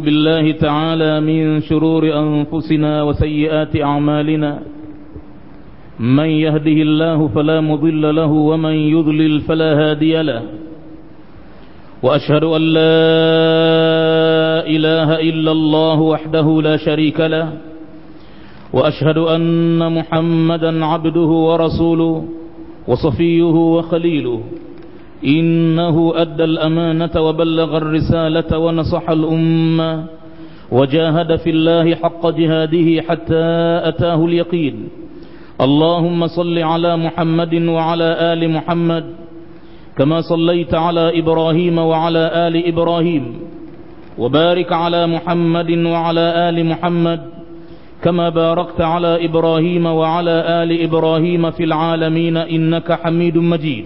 بالله تعالى من شرور أنفسنا وسيئات أعمالنا من يهده الله فلا مضل له ومن يضلل فلا هادي له وأشهد أن لا إله إلا الله وحده لا شريك له وأشهد أن محمدا عبده ورسوله وصفيه وخليله إنه أدى الأمانة وبلغ الرسالة ونصح الأمة وجاهد في الله حق جهاده حتى أتاه اليقين اللهم صل على محمد وعلى آل محمد كما صليت على إبراهيم وعلى آل إبراهيم وبارك على محمد وعلى آل محمد كما باركت على إبراهيم وعلى آل إبراهيم في العالمين إنك حميد مجيد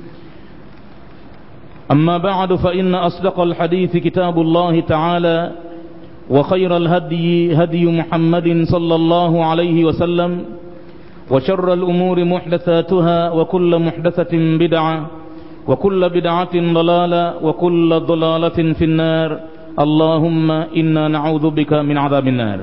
أما بعد فإن أصدق الحديث كتاب الله تعالى وخير الهدي هدي محمد صلى الله عليه وسلم وشر الأمور محدثاتها وكل محدثة بدعة وكل بدعة ضلالة وكل ضلالة في النار اللهم إنا نعوذ بك من عذاب النار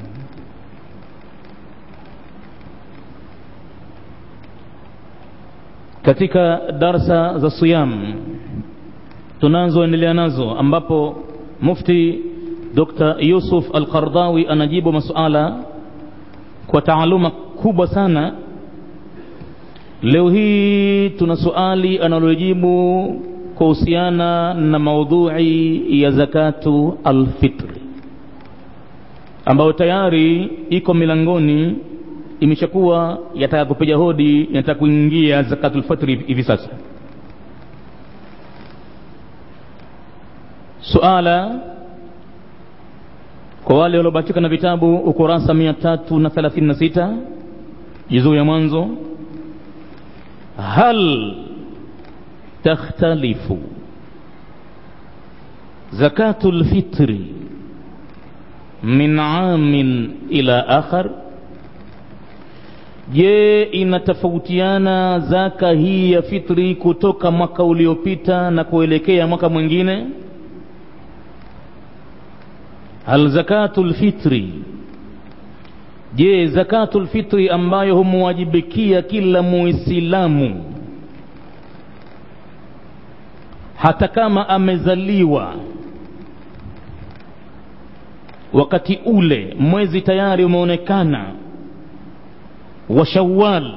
katika darsa za siyam tunazoendelea nazo ambapo mufti Dr. Yusuf Al-Qardawi anajibu masuala kwa taaluma kubwa sana leo hii tuna swali analojibu kuhusiana na maudhui ya zakatu alfitri ambayo tayari iko milangoni imeshakuwa yataka kupiga hodi yataka kuingia zakatul fitri hivi sasa suala kwa wale waliobatika na vitabu ukurasa mia tatu na thelathini na sita juzuu ya mwanzo hal takhtalifu zakatul fitri min amin ila akhar je inatofautiana zaka hii ya fitri kutoka mwaka uliopita na kuelekea mwaka mwingine hal zakatul fitri je zakatul fitri ambayo humwajibikia kila muislamu hata kama amezaliwa wakati ule mwezi tayari umeonekana wa Shawwal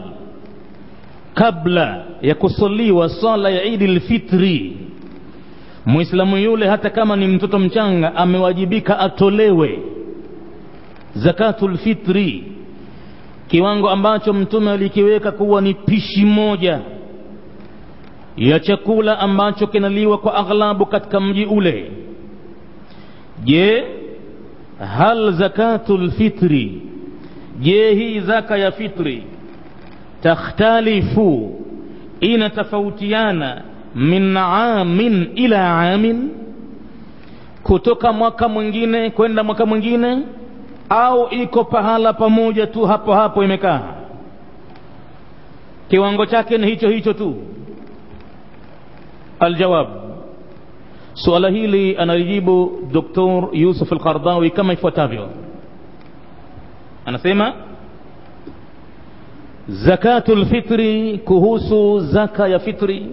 kabla ya kusaliwa swala ya Idi lfitri, muislamu yule hata kama ni mtoto mchanga amewajibika atolewe zakatul fitri, kiwango ambacho Mtume alikiweka kuwa ni pishi moja ya chakula ambacho kinaliwa kwa aghlabu katika mji ule. Je, hal zakatul fitri je hii zaka ya fitri takhtalifu inatofautiana min amin ila amin kutoka mwaka mwingine kwenda mwaka mwingine au iko pahala pamoja tu hapo hapo imekaa kiwango chake ni hicho hicho tu aljawab suala hili analijibu doktor yusuf alqardawi kama ifuatavyo anasema zakatul fitri kuhusu zaka ya fitri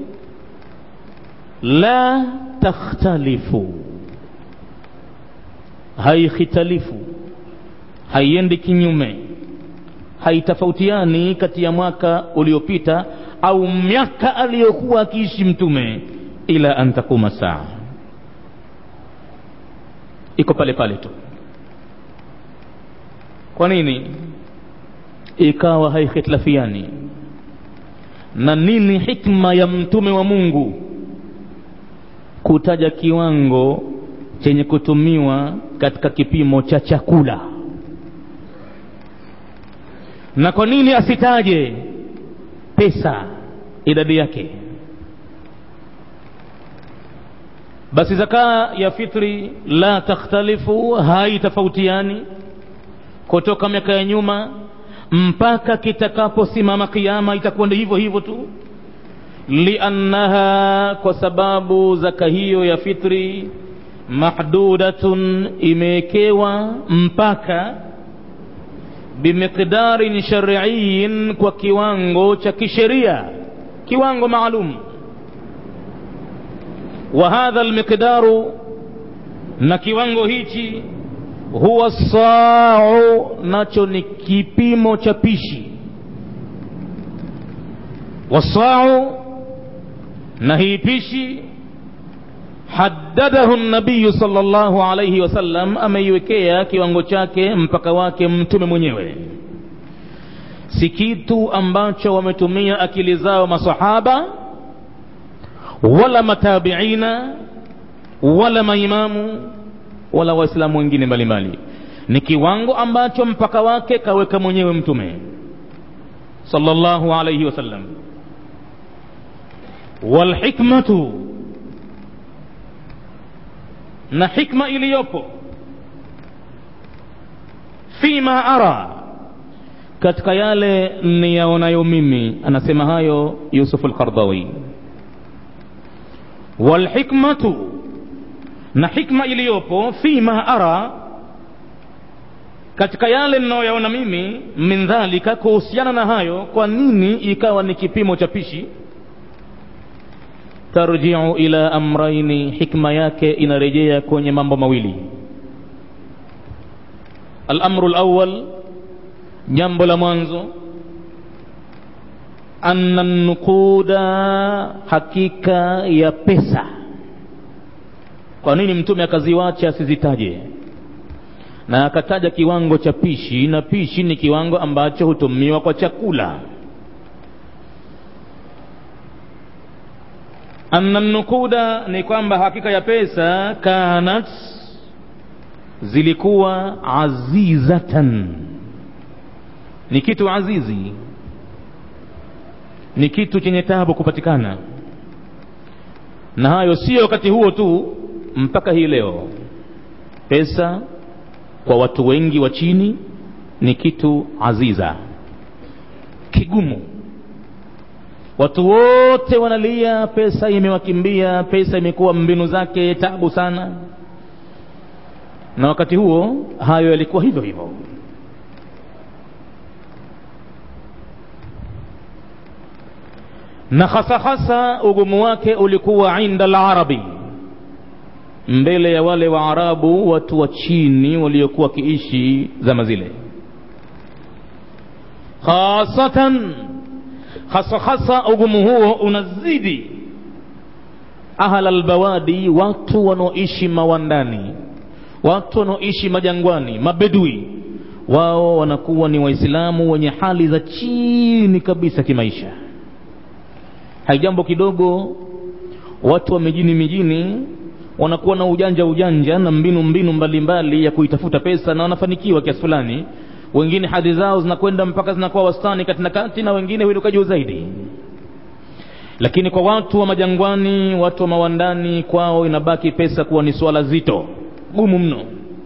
la takhtalifu haikhitalifu haiendi kinyume haitofautiani kati ya mwaka uliopita au miaka aliyokuwa akiishi mtume ila an takuma saa iko pale pale tu kwa nini ikawa haikhitilafiani na nini hikma ya mtume wa mungu kutaja kiwango chenye kutumiwa katika kipimo cha chakula na kwa nini asitaje pesa idadi yake basi zaka ya fitri la takhtalifu haitofautiani kutoka miaka ya nyuma mpaka kitakaposimama kiama itakuwa ndio hivyo hivyo tu liannaha kwa sababu zaka hiyo ya fitri mahdudatun imewekewa mpaka bimiqdarin shariiyin kwa kiwango cha kisheria kiwango maalum wa hadha almiqdaru na kiwango hichi huwa sau nacho ni kipimo cha pishi wasau na hii pishi haddadahu nabiyu sallallahu alayhi wasallam ameiwekea kiwango chake mpaka wake mtume mwenyewe si kitu ambacho wametumia akili zao masahaba wala matabiina wala maimamu wala waislamu wengine mbalimbali ni kiwango ambacho mpaka wake kaweka mwenyewe mtume sallallahu alayhi wasallam walhikmatu na hikma iliyopo fima ara katika yale niyaonayo mimi anasema hayo yusuf alqardawi walhikmatu na hikma iliyopo fima ara katika yale ninayoyaona mimi min dhalika kuhusiana na hayo kwa nini ikawa ni kipimo cha pishi tarjiu ila amraini hikma yake inarejea kwenye mambo mawili alamru lawal jambo la mwanzo anna nukuda hakika ya pesa kwa nini mtume akaziwacha asizitaje na akataja kiwango cha pishi na pishi ni kiwango ambacho hutumiwa kwa chakula anna nukuda ni kwamba hakika ya pesa kanat zilikuwa azizatan ni kitu azizi ni kitu chenye tabu kupatikana na hayo sio wakati huo tu mpaka hii leo pesa kwa watu wengi wa chini ni kitu aziza kigumu watu wote wanalia pesa imewakimbia pesa imekuwa mbinu zake tabu sana na wakati huo hayo yalikuwa hivyo hivyo na hasa hasa ugumu wake ulikuwa inda larabi mbele ya wale waarabu watu wa chini waliokuwa wakiishi zama zile khasatan hasa hasa ugumu huo unazidi ahla albawadi watu wanaoishi mawandani watu wanaoishi majangwani mabedui wao wanakuwa ni waislamu wenye hali za chini kabisa kimaisha haijambo kidogo watu wa mijini mijini wanakuwa na ujanja ujanja na mbinu mbinu mbalimbali mbali ya kuitafuta pesa na wanafanikiwa kiasi fulani wengine hadhi zao zinakwenda mpaka zinakuwa wastani kati na kati na wengine huinuka juu zaidi lakini kwa watu wa majangwani watu wa mawandani kwao inabaki pesa kuwa ni swala zito gumu mno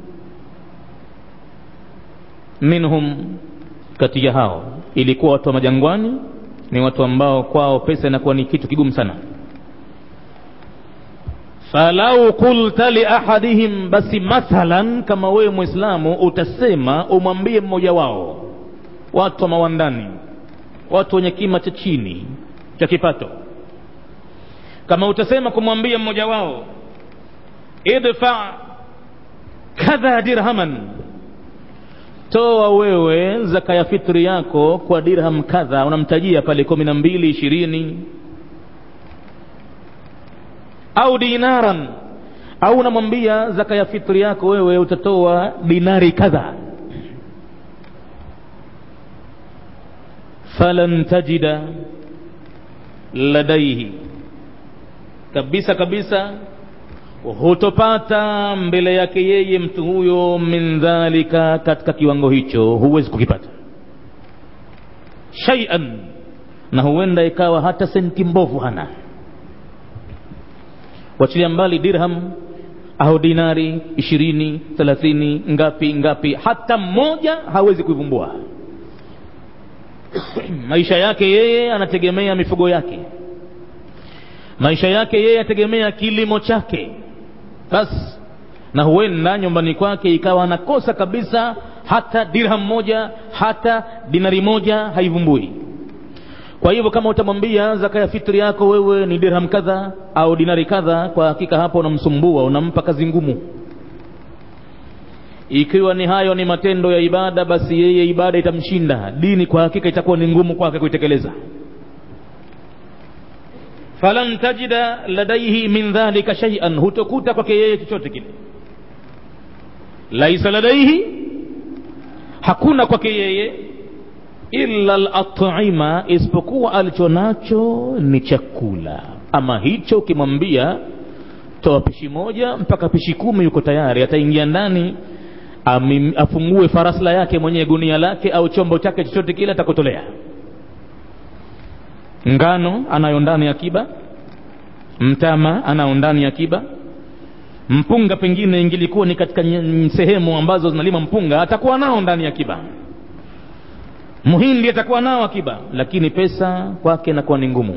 minhum kati ya hao ilikuwa watu wa majangwani ni watu ambao kwao pesa inakuwa ni kitu kigumu sana falau qulta liahadihim basi mathalan kama wewe mwislamu utasema umwambie mmoja wao watu wa mawandani watu wenye kima cha chini cha kipato kama utasema kumwambia mmoja wao idfa kadha dirhaman toa wewe zaka ya fitri yako kwa dirham kadha unamtajia pale kumi na mbili ishirini au dinaran au unamwambia zaka ya fitri yako wewe utatoa dinari kadha falan tajida ladaihi kabisa kabisa hutopata mbele yake yeye mtu huyo min dhalika katika kiwango hicho huwezi kukipata shaian na huenda ikawa hata senti mbovu hana wachilia mbali dirham au dinari ishirini thelathini ngapi ngapi hata mmoja hawezi kuivumbua maisha yake yeye anategemea mifugo yake maisha yake yeye ategemea kilimo chake basi na huenda nyumbani kwake ikawa anakosa kabisa hata dirham moja hata dinari moja haivumbui kwa hivyo kama utamwambia zaka ya fitri yako wewe ni dirham kadha au dinari kadha kwa hakika hapo unamsumbua unampa kazi ngumu ikiwa ni hayo ni matendo ya ibada basi yeye ibada itamshinda dini kwa hakika itakuwa ni ngumu kwake kuitekeleza falan tajida ladaihi min dhalika shay'an hutokuta kwake yeye chochote kile laisa ladaihi hakuna kwake yeye illa al-at'ima isipokuwa alichonacho ni chakula ama hicho ukimwambia toa pishi moja mpaka pishi kumi yuko tayari ataingia ndani amim, afungue farasla yake mwenyewe gunia lake au chombo chake chochote kile atakotolea ngano anayo ndani ya kiba mtama anao ndani ya kiba mpunga pengine ingilikuwa ni katika sehemu ambazo zinalima mpunga atakuwa nao ndani ya kiba muhindi atakuwa nao akiba lakini pesa kwake inakuwa ni ngumu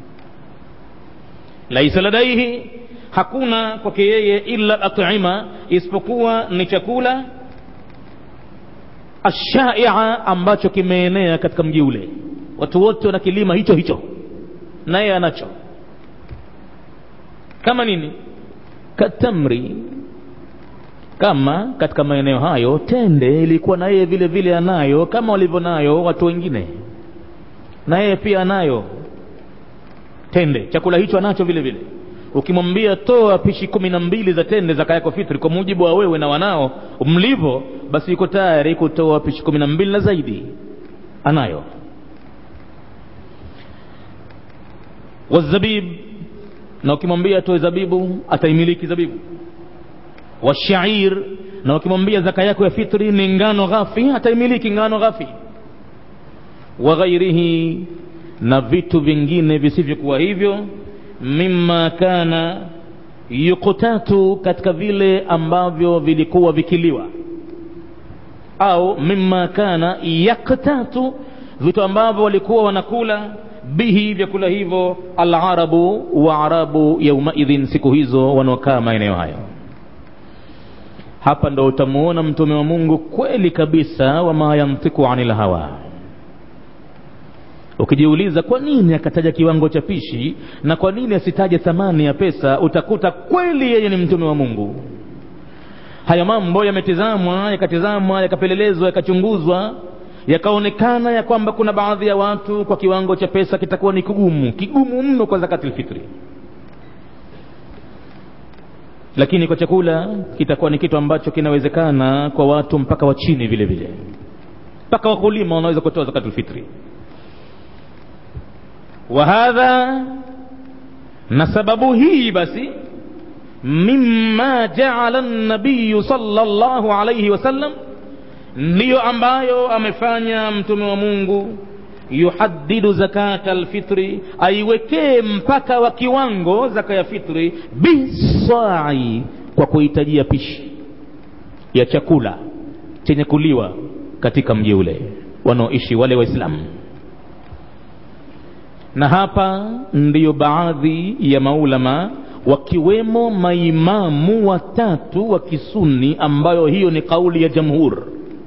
laisa ladaihi hakuna kwake yeye illa at'ima isipokuwa ni chakula ashaia ambacho kimeenea katika mji ule watu wote wana kilima hicho hicho naye anacho kama nini katamri kama katika maeneo hayo tende ilikuwa na yeye vile vile anayo kama walivyo nayo watu wengine na yeye pia anayo tende chakula hicho anacho vile vile ukimwambia toa pishi kumi na mbili za tende zaka yako fitri kwa mujibu wa wewe na wanao mlivyo basi yuko tayari kutoa pishi kumi na mbili na zaidi anayo wazabib na ukimwambia atoe zabibu ataimiliki zabibu washair na ukimwambia zaka yako ya fitri ni ngano ghafi ataimiliki ngano ghafi wa ghairihi na vitu vingine visivyokuwa hivyo mimma kana yuqtatu katika vile ambavyo vilikuwa vikiliwa au mimma kana yaktatu vitu ambavyo walikuwa wanakula bihi vyakula hivyo alarabu wa arabu yaumaidhin siku hizo wanaokaa maeneo hayo hapa ndo utamuona mtume wa mungu kweli kabisa wama yantiku anil hawa ukijiuliza kwa nini akataja kiwango cha pishi na kwa nini asitaje thamani ya pesa utakuta kweli yeye ni mtume wa mungu haya mambo yametizamwa yakatizamwa yakapelelezwa yakachunguzwa yakaonekana ya kwamba kuna baadhi ya watu kwa kiwango cha pesa kitakuwa ni kigumu kigumu mno kwa zakati lfitri lakini kwa chakula kitakuwa ni kitu ambacho kinawezekana kwa watu mpaka wa chini vile vile mpaka wakulima wanaweza kutoa zakatu lfitri wa hadha na sababu hii basi mimma jaala nabiyu sallallahu alayhi wasallam ndiyo ambayo amefanya mtume wa mungu yuhaddidu zakata alfitri aiwekee mpaka wa kiwango zaka ya fitri bisai kwa kuhitajia pishi ya chakula chenye kuliwa katika mji ule wanaoishi wale waislamu na hapa ndiyo baadhi ya maulama wakiwemo maimamu watatu wa kisuni ambayo hiyo ni kauli ya jamhur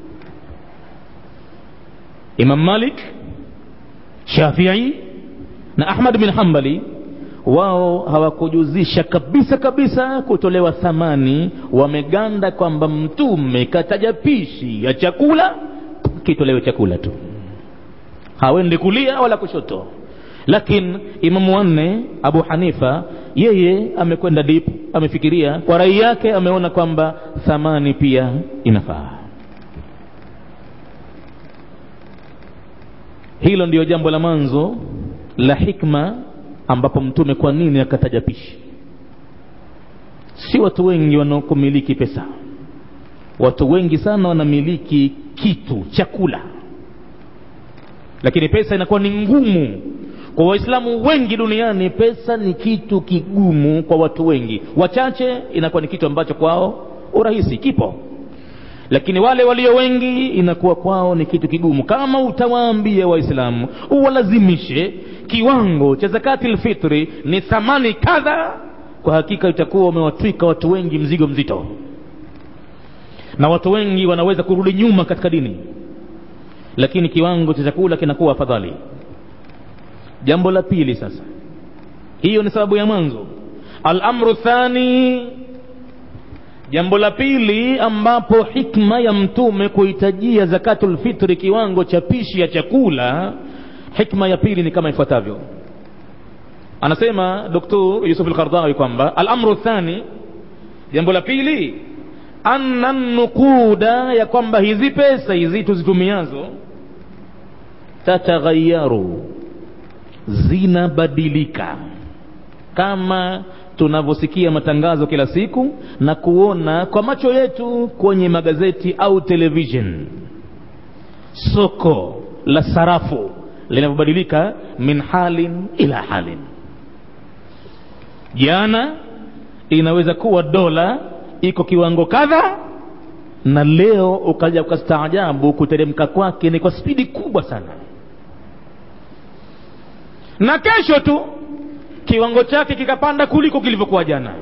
imam malik shafii na ahmad bin hambali wao hawakujuzisha kabisa kabisa kutolewa thamani wameganda kwamba mtume kataja pishi ya chakula kitolewe chakula tu hawendi kulia wala kushoto lakini imamu wanne abu hanifa yeye amekwenda dip amefikiria kwa rai yake ameona kwamba thamani pia inafaa hilo ndiyo jambo la mwanzo la hikma ambapo mtume kwa nini akataja pishi si watu wengi wanaokumiliki pesa watu wengi sana wanamiliki kitu chakula lakini pesa inakuwa ni ngumu kwa waislamu wengi duniani pesa ni kitu kigumu kwa watu wengi wachache inakuwa ni kitu ambacho kwao urahisi kipo lakini wale walio wengi inakuwa kwao ni kitu kigumu kama utawaambia waislamu uwalazimishe kiwango cha zakati lfitri ni thamani kadha kwa hakika itakuwa umewatwika watu wengi mzigo mzito na watu wengi wanaweza kurudi nyuma katika dini lakini kiwango cha chakula kinakuwa afadhali jambo la pili sasa hiyo ni sababu ya mwanzo alamru thani jambo la pili ambapo hikma ya mtume kuhitajia zakatul fitri kiwango cha pishi ya chakula hikma ya pili ni kama ifuatavyo anasema doktor yusuf al-qardawi kwamba alamru thani jambo la pili anna nukuda ya kwamba hizi pesa hizi tuzitumiazo tataghayaru zinabadilika kama tunavyosikia matangazo kila siku na kuona kwa macho yetu kwenye magazeti au television soko la sarafu linavyobadilika min halin ila halin jana inaweza kuwa dola iko kiwango kadha na leo ukaja ukastaajabu kuteremka kwake ni kwa spidi kubwa sana na kesho tu kiwango chake kikapanda kuliko kilivyokuwa jana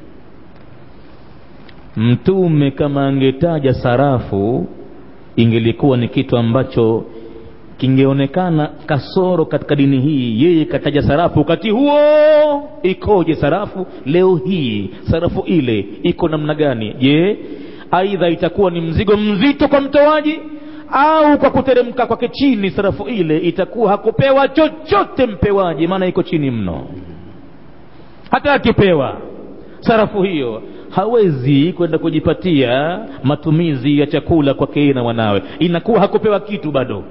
mtume kama angetaja sarafu ingelikuwa ni kitu ambacho kingeonekana kasoro katika dini hii yeye kataja sarafu wakati huo ikoje sarafu leo hii sarafu ile iko namna gani je aidha itakuwa ni mzigo mzito kwa mtoaji au kwa kuteremka kwake chini sarafu ile itakuwa hakupewa chochote mpewaji maana iko chini mno hata akipewa sarafu hiyo hawezi kwenda kujipatia matumizi ya chakula kwake na wanawe inakuwa hakupewa kitu bado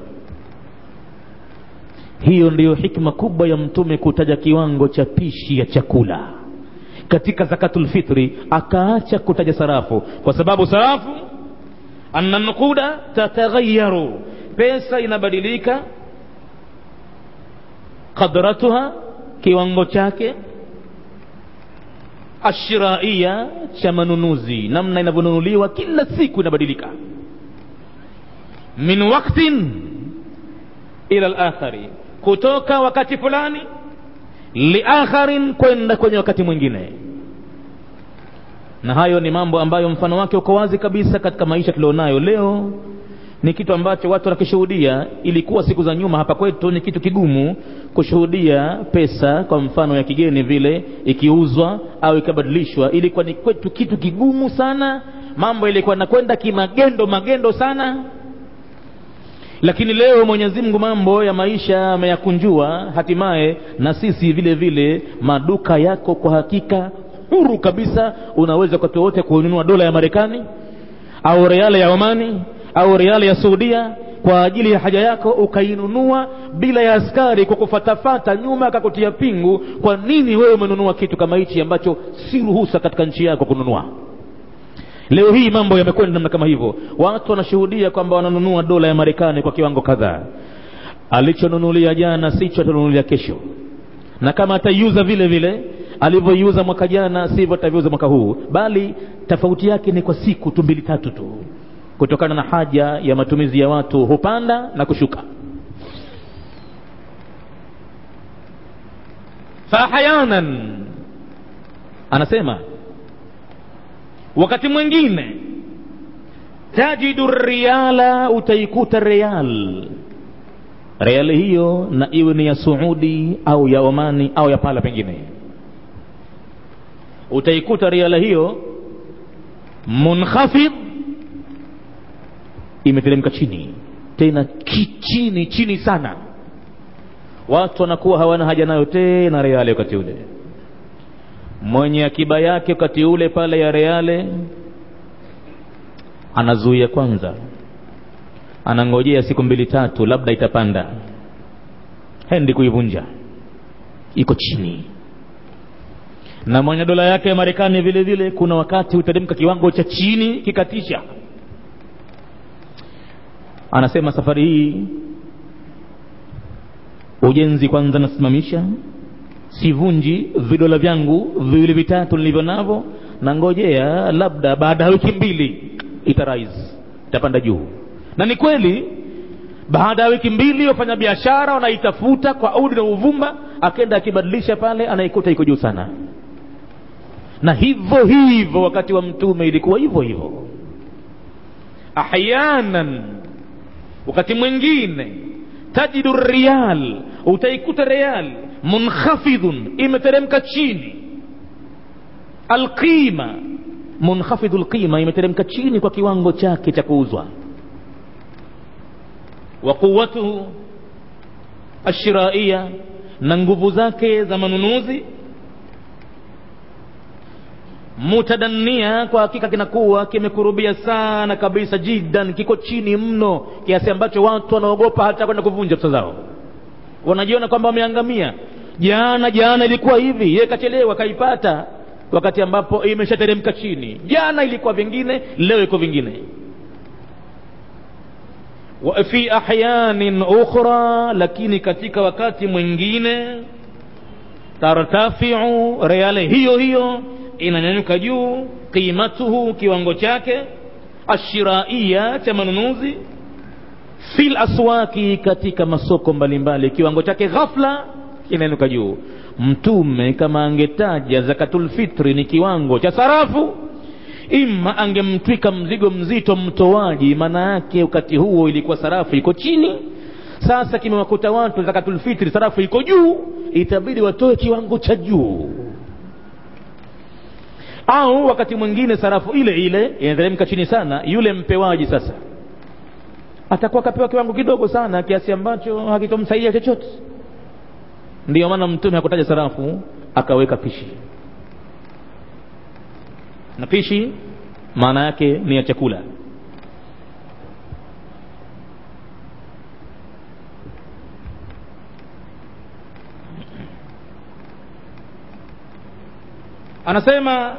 hiyo ndiyo hikma kubwa ya mtume kutaja kiwango cha pishi ya chakula katika zakatul fitri akaacha kutaja sarafu kwa sababu sarafu anna nukuda tataghayaru pesa inabadilika qadratuha kiwango chake ashiraia cha manunuzi namna inavyonunuliwa kila siku inabadilika min waktin ila lakhari kutoka wakati fulani liakharin kwenda kwenye wakati mwingine na hayo ni mambo ambayo mfano wake uko wazi kabisa katika maisha tulionayo leo ni kitu ambacho watu wanakishuhudia ilikuwa siku za nyuma hapa kwetu ni kitu kigumu kushuhudia pesa kwa mfano ya kigeni vile ikiuzwa au ikabadilishwa ilikuwa ni kwetu kitu kigumu sana mambo ilikuwa nakwenda kimagendo magendo sana lakini leo mwenyezi mungu mambo ya maisha ameyakunjua hatimaye na sisi vile vile maduka yako kwa hakika huru kabisa unaweza wakati wowote kununua dola ya marekani au reale ya omani au reale ya saudia kwa ajili ya haja yako ukainunua bila ya askari kwa kufatafata nyuma akakutia pingu kwa nini wewe umenunua kitu kama hichi ambacho si ruhusa katika nchi yako kununua leo hii mambo yamekwenda namna kama hivyo watu wanashuhudia kwamba wananunua dola ya marekani kwa kiwango kadhaa alichonunulia jana sicho atanunulia kesho na kama ataiuza vile vile alivyoiuza mwaka jana sivyo ataviuza mwaka huu bali tofauti yake ni kwa siku tu mbili tatu tu kutokana na haja ya matumizi ya watu hupanda na kushuka faahyanan anasema wakati mwingine tajidu riala utaikuta real reali hiyo na iwe ni ya suudi au ya omani au ya pala pengine utaikuta riala hiyo munkhafidh imeteremka chini tena chini chini sana watu wanakuwa hawana haja nayo tena reale wakati ule mwenye akiba yake wakati ule pale ya reale anazuia kwanza anangojea siku mbili tatu labda itapanda hendi kuivunja iko chini na mwenye dola yake ya marekani vile vile kuna wakati huteremka kiwango cha chini kikatisha anasema safari hii ujenzi kwanza nasimamisha sivunji vidola vyangu viwili vitatu nilivyo navyo na ngojea labda baada ya wiki mbili itarais itapanda juu na ni kweli baada ya wiki mbili wafanya biashara wanaitafuta kwa udi na uvumba akenda akibadilisha pale anaikuta iko juu sana na hivyo hivyo wakati wa mtume ilikuwa hivyo hivyo ahyanan wakati mwingine tajidu riyal utaikuta riyal munkhafidhun imeteremka chini alqima munkhafidhu lqima imeteremka chini kwa kiwango chake cha kuuzwa wa quwatuhu ashiraiya na nguvu zake za manunuzi mutadania kwa hakika kinakuwa kimekurubia sana kabisa jidan kiko chini mno kiasi ambacho watu wanaogopa hata kwenda kuvunja pesa zao wanajiona kwamba wameangamia jana jana ilikuwa hivi ye kachelewa kaipata wakati ambapo imeshateremka chini jana ilikuwa vingine leo iko vingine wa fi ahyanin ukhra lakini katika wakati mwingine tartafiu reale hiyo hiyo inanyanyuka juu qimatuhu kiwango chake ashiraia cha manunuzi fil aswaki katika masoko mbalimbali kiwango chake ghafla kinainuka juu mtume kama angetaja zakatul fitri ni kiwango cha sarafu ima angemtwika mzigo mzito mtoaji maana yake wakati huo ilikuwa sarafu iko chini sasa kimewakuta watu zakatul fitri sarafu iko juu itabidi watoe kiwango cha juu au wakati mwingine sarafu ile ile inateremka chini sana yule mpewaji sasa atakuwa akapewa kiwango kidogo sana kiasi ambacho hakitomsaidia chochote ndiyo maana mtume hakutaja sarafu akaweka pishi na pishi maana yake ni ya chakula anasema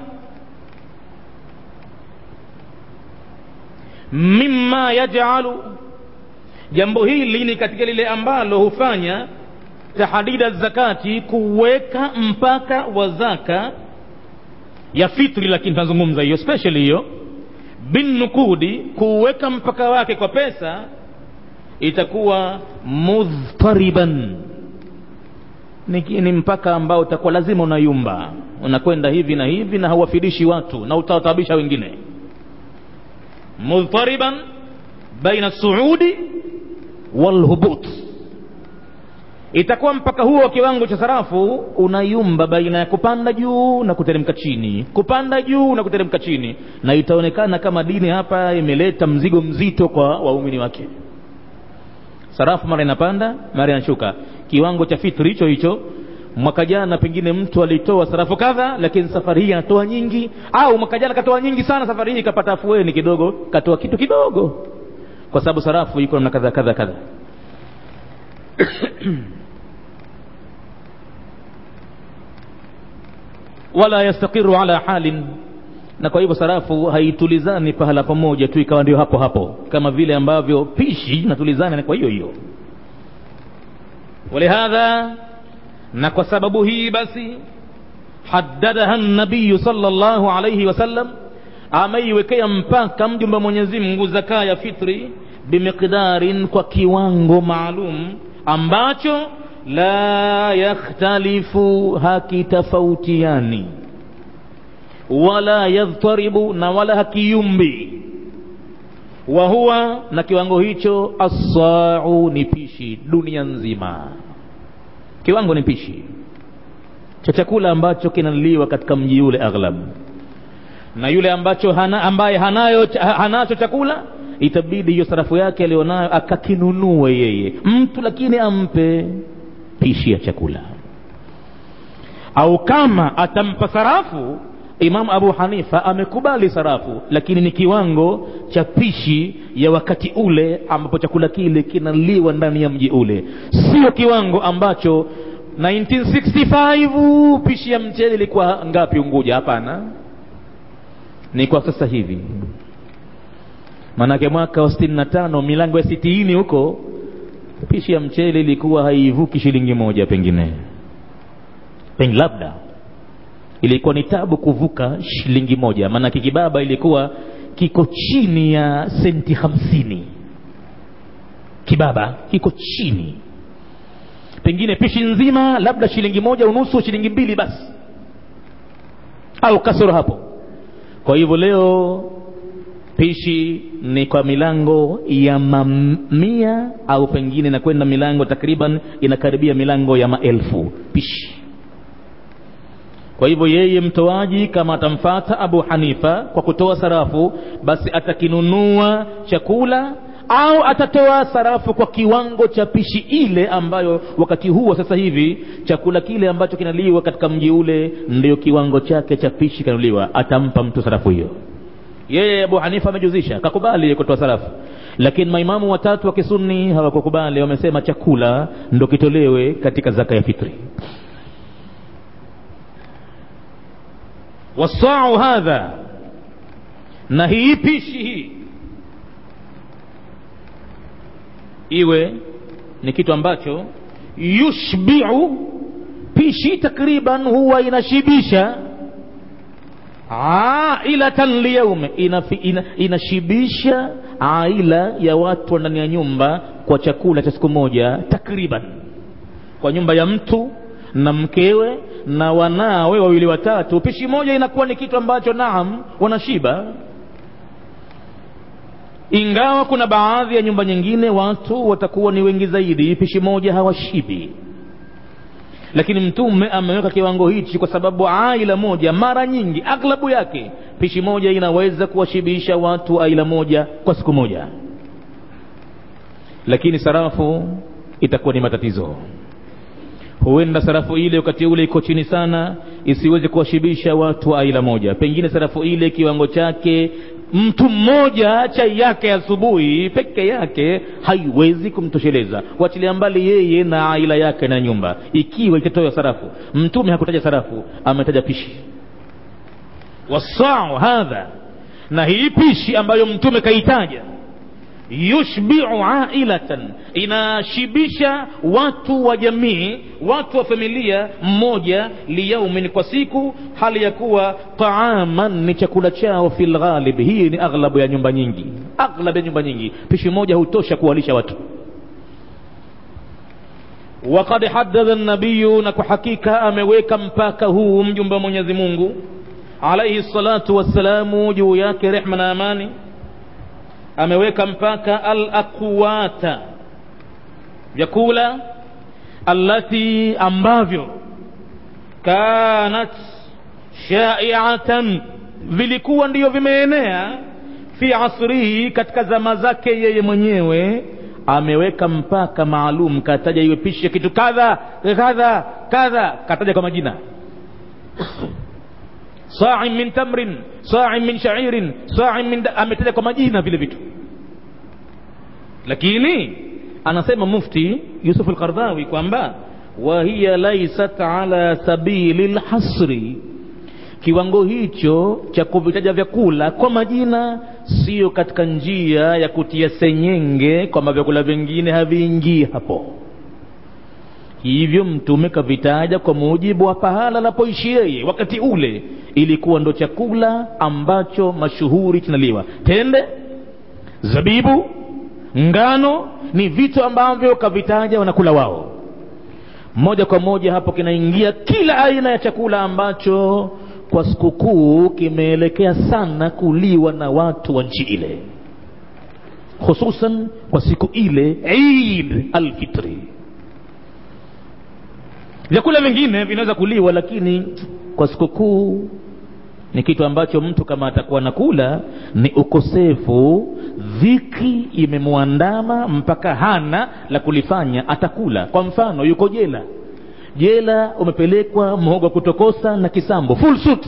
mimma yajalu jambo hili ni katika lile ambalo hufanya tahdida zakati kuweka mpaka wa zaka ya fitri lakini tunazungumza hiyo special hiyo binnukudi kuweka mpaka wake kwa pesa itakuwa mudhtariban ni, ni mpaka ambao utakuwa lazima unayumba unakwenda hivi na hivi na hauwafidishi watu na utawatabisha wengine mudhtariban baina suudi walhubut itakuwa mpaka huo wa kiwango cha sarafu unayumba baina ya kupanda juu na kuteremka chini kupanda juu na kuteremka chini na itaonekana kama dini hapa imeleta mzigo mzito kwa waumini wake sarafu mara inapanda mara inashuka kiwango cha fitri hicho hicho mwaka jana pengine mtu alitoa sarafu kadha lakini safari hii anatoa nyingi au mwaka jana katoa nyingi sana safari hii kapata afueni kidogo katoa kitu kidogo kwa sababu sarafu iko namna kadha kadha kadha wala yastaqiru ala halin na kwa hivyo sarafu haitulizani pahala pamoja tu ikawa ndio hapo hapo kama vile ambavyo pishi natulizana kwa hiyo hiyo walihadha na kwa sababu hii basi haddadaha nabiyu sallallahu alayhi wasallam ameiwekea mpaka mjumbe wa Mwenyezi Mungu zaka ya fitri bimiqdarin kwa kiwango maalum ambacho la yakhtalifu hakitafautiani wala yadhtaribu na wala hakiyumbi wa huwa na kiwango hicho assau ni pishi dunia nzima kiwango ni pishi cha chakula ambacho kinaliwa katika mji ule aghlab na yule ambacho hana, ambaye hanayo hanacho chakula itabidi hiyo sarafu yake alionayo akakinunue yeye mtu lakini ampe pishi ya chakula au kama atampa sarafu imamu abu hanifa amekubali sarafu lakini ni kiwango cha pishi ya wakati ule ambapo chakula kile kinaliwa ndani ya mji ule sio kiwango ambacho 1965 pishi ya mchele ilikuwa ngapi unguja hapana ni kwa sasa hivi maanake mwaka wa sitini na tano milango ya sitini huko pishi ya mchele ilikuwa haivuki shilingi moja pengine pengine labda ilikuwa ni tabu kuvuka shilingi moja maanake kibaba ilikuwa kiko chini ya senti hamsini kibaba kiko chini pengine pishi nzima labda shilingi moja unusu shilingi mbili basi au kasoro hapo kwa hivyo leo pishi ni kwa milango ya mamia au pengine inakwenda milango takriban inakaribia milango ya maelfu pishi kwa hivyo yeye mtoaji kama atamfata abu hanifa kwa kutoa sarafu basi atakinunua chakula au atatoa sarafu kwa kiwango cha pishi ile ambayo wakati huo sasa hivi chakula kile ambacho kinaliwa katika mji ule ndio kiwango chake cha pishi kinanuliwa atampa mtu sarafu hiyo yeye abu hanifa amejuzisha kakubali kutoa sarafu lakini maimamu watatu wa kisuni hawakukubali wamesema chakula ndo kitolewe katika zaka ya fitri wasau hadha na hii pishi hii iwe ni kitu ambacho yushbiu pishi takriban huwa inashibisha ailatan liyaume inafi, ina, inashibisha aila ya watu ndani ya nyumba kwa chakula cha siku moja takriban kwa nyumba ya mtu na mkewe na wanawe wawili watatu pishi moja inakuwa ni kitu ambacho naam wanashiba ingawa kuna baadhi ya nyumba nyingine watu watakuwa ni wengi zaidi pishi moja hawashibi lakini mtume ameweka kiwango hichi kwa sababu aila moja mara nyingi aglabu yake pishi moja inaweza kuwashibisha watu aila moja kwa siku moja lakini sarafu itakuwa ni matatizo huenda sarafu ile wakati ule iko chini sana isiweze kuwashibisha watu wa aila moja pengine sarafu ile kiwango chake mtu mmoja chai yake asubuhi peke yake haiwezi kumtosheleza wachilia mbali yeye na aila yake na nyumba ikiwa itatoa sarafu mtume hakutaja sarafu ametaja pishi wasau hadha na hii pishi ambayo mtume kaitaja yushbiu ailatan inashibisha watu wa jamii watu wa familia mmoja liyaumin kwa siku hali ya kuwa taaman ni chakula chao fi lghalib hii ni aghlabu ya nyumba nyingi aghlabu ya nyumba nyingi pishi moja hutosha kuwalisha watu wakad haddadha nabiyu na kwa hakika ameweka mpaka huu mjumbe wa mwenyezi mungu alaihi salatu wassalamu juu yake rehma na amani ameweka mpaka alaqwata vyakula allati ambavyo kanat shaiatan vilikuwa ndiyo vimeenea fi asrihi katika zama zake yeye mwenyewe ameweka mpaka maalum kataja iwe pishi ya kitu kadha kadha kadha kataja kwa majina sa'in min tamrin sa'in min sha'irin sa'in min ametaja kwa majina vile vitu lakini anasema mufti Yusuf al-Qardawi kwamba wa hiya laysat ala sabili lhasri kiwango hicho cha kuvitaja vyakula kwa majina sio katika njia ya kutia senyenge kwamba vyakula vingine haviingii hapo hivyo mtume kavitaja kwa mujibu wa pahala anapoishi yeye wakati ule ilikuwa ndo chakula ambacho mashuhuri kinaliwa tende zabibu ngano ni vitu ambavyo kavitaja wanakula wao moja kwa moja hapo kinaingia kila aina ya chakula ambacho kwa sikukuu kimeelekea sana kuliwa na watu wa nchi ile hususan kwa siku ile Eid alfitri vyakula vingine vinaweza kuliwa lakini kwa sikukuu ni kitu ambacho mtu kama atakuwa nakula ni ukosefu dhiki imemwandama mpaka hana la kulifanya atakula kwa mfano yuko jela jela umepelekwa mhogo kutokosa na kisambo full suit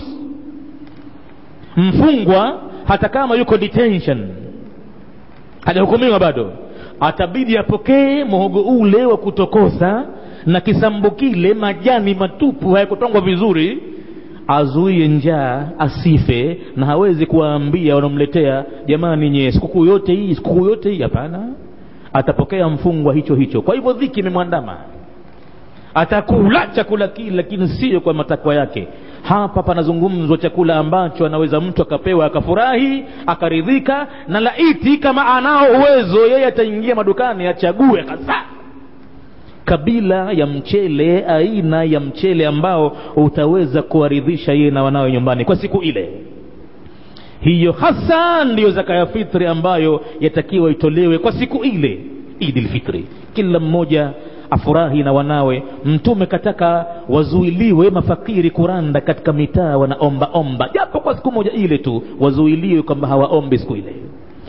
mfungwa hata kama yuko detention hajahukumiwa bado atabidi apokee mhogo ule wa kutokosa na kisambo kile majani matupu hayakutongwa vizuri azuie njaa asife na hawezi kuwaambia wanaomletea jamani nye sikukuu yote hii sikukuu yote hii hapana atapokea mfungwa hicho hicho kwa hivyo dhiki imemwandama atakula chakula kile lakini sio kwa matakwa yake hapa panazungumzwa chakula ambacho anaweza mtu akapewa akafurahi akaridhika na laiti kama anao uwezo yeye ataingia madukani achague hasa kabila ya mchele aina ya mchele ambao utaweza kuwaridhisha yeye na wanawe nyumbani kwa siku ile hiyo hasa ndiyo zaka ya fitri ambayo yatakiwa itolewe kwa siku ile idi lfitri kila mmoja afurahi na wanawe mtume kataka wazuiliwe mafakiri kuranda katika mitaa wanaomba omba japo kwa siku moja ile tu wazuiliwe kwamba hawaombi siku ile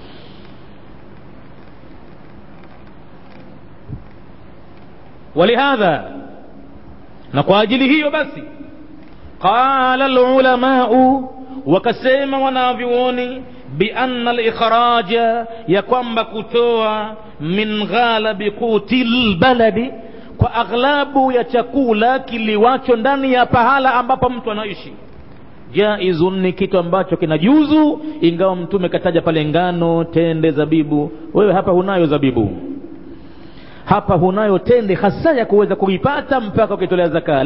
ولهذا na kwa ajili hiyo basi qala alulamau wakasema wanavyuoni bianna likhraja ya kwamba kutoa min ghalabi quti lbaladi kwa aghlabu ya chakula kiliwacho ndani ya pahala ambapo mtu anaishi jaizun ni kitu ambacho kinajuzu ingawa mtume kataja pale ngano tende zabibu wewe hapa hunayo zabibu hapa hunayo tende hasa ya kuweza kuipata mpaka ukitolea zaka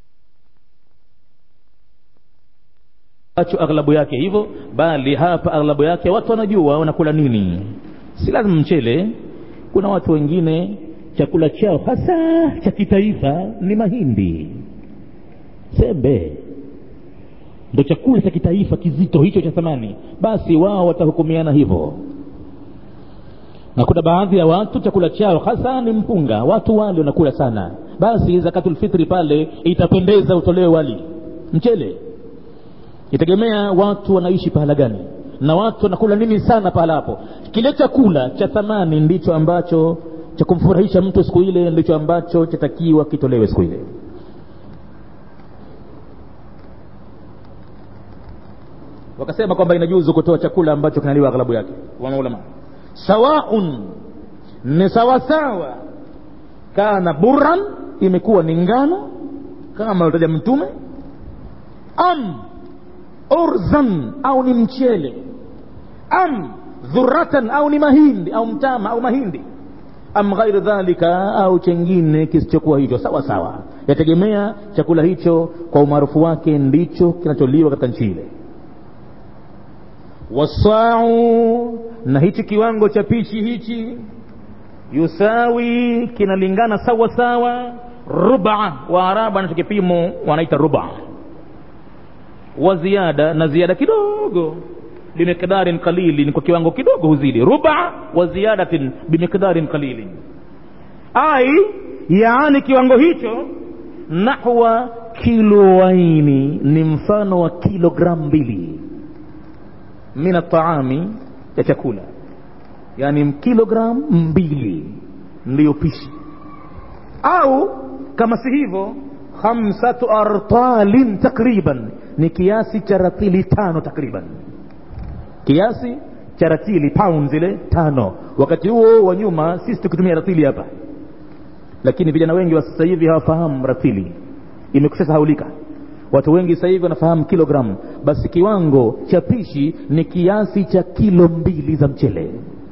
acho aghlabu yake hivyo bali hapa aghlabu yake watu wanajua wanakula nini si lazima mchele kuna watu wengine chakula chao hasa cha kitaifa ni mahindi sembe ndo chakula cha kitaifa kizito hicho cha thamani basi wao watahukumiana hivyo na kuna baadhi ya watu chakula chao hasa ni mpunga watu wale wanakula sana basi zakatulfitri pale itapendeza utolewe wali mchele itegemea watu wanaishi pahala gani na watu wanakula nini sana pahala hapo kile chakula cha thamani ndicho ambacho cha kumfurahisha mtu siku ile ndicho ambacho chatakiwa kitolewe siku ile wakasema kwamba inajuzu kutoa chakula ambacho kinaliwa aghlabu yake wanaulama sawaun ni sawasawa kana burran imekuwa ni ngano kama alitaja mtume am urzan au ni mchele am dhuratan au ni mahindi au mtama au mahindi am ghairu dhalika au chengine kisichokuwa hicho sawa sawa yategemea chakula hicho kwa umaarufu wake ndicho kinacholiwa katika nchi ile wasau na hichi kiwango cha pishi hichi yusawi kinalingana sawa sawa ruba waarabu anacho kipimo wanaita ruba wa ziada na ziada kidogo bimiqdarin qalilin kwa kiwango kidogo huzidi ruba wa ziyadatin bimiqdarin qalilin ai yaani kiwango hicho nahwa kiloaini ni mfano wa kilogramu mbili min ataami ya chakula yani kilogramu mbili ndiyo pishi au kama si hivyo khamsatu artalin takriban ni kiasi cha ratili tano takriban kiasi cha ratili pound zile tano wakati huo wa nyuma sisi tukitumia ratili hapa lakini vijana wengi wa sasa hivi hawafahamu ratili imekusha sahaulika watu wengi sasa hivi wanafahamu kilogramu basi kiwango cha pishi ni kiasi cha kilo mbili za mchele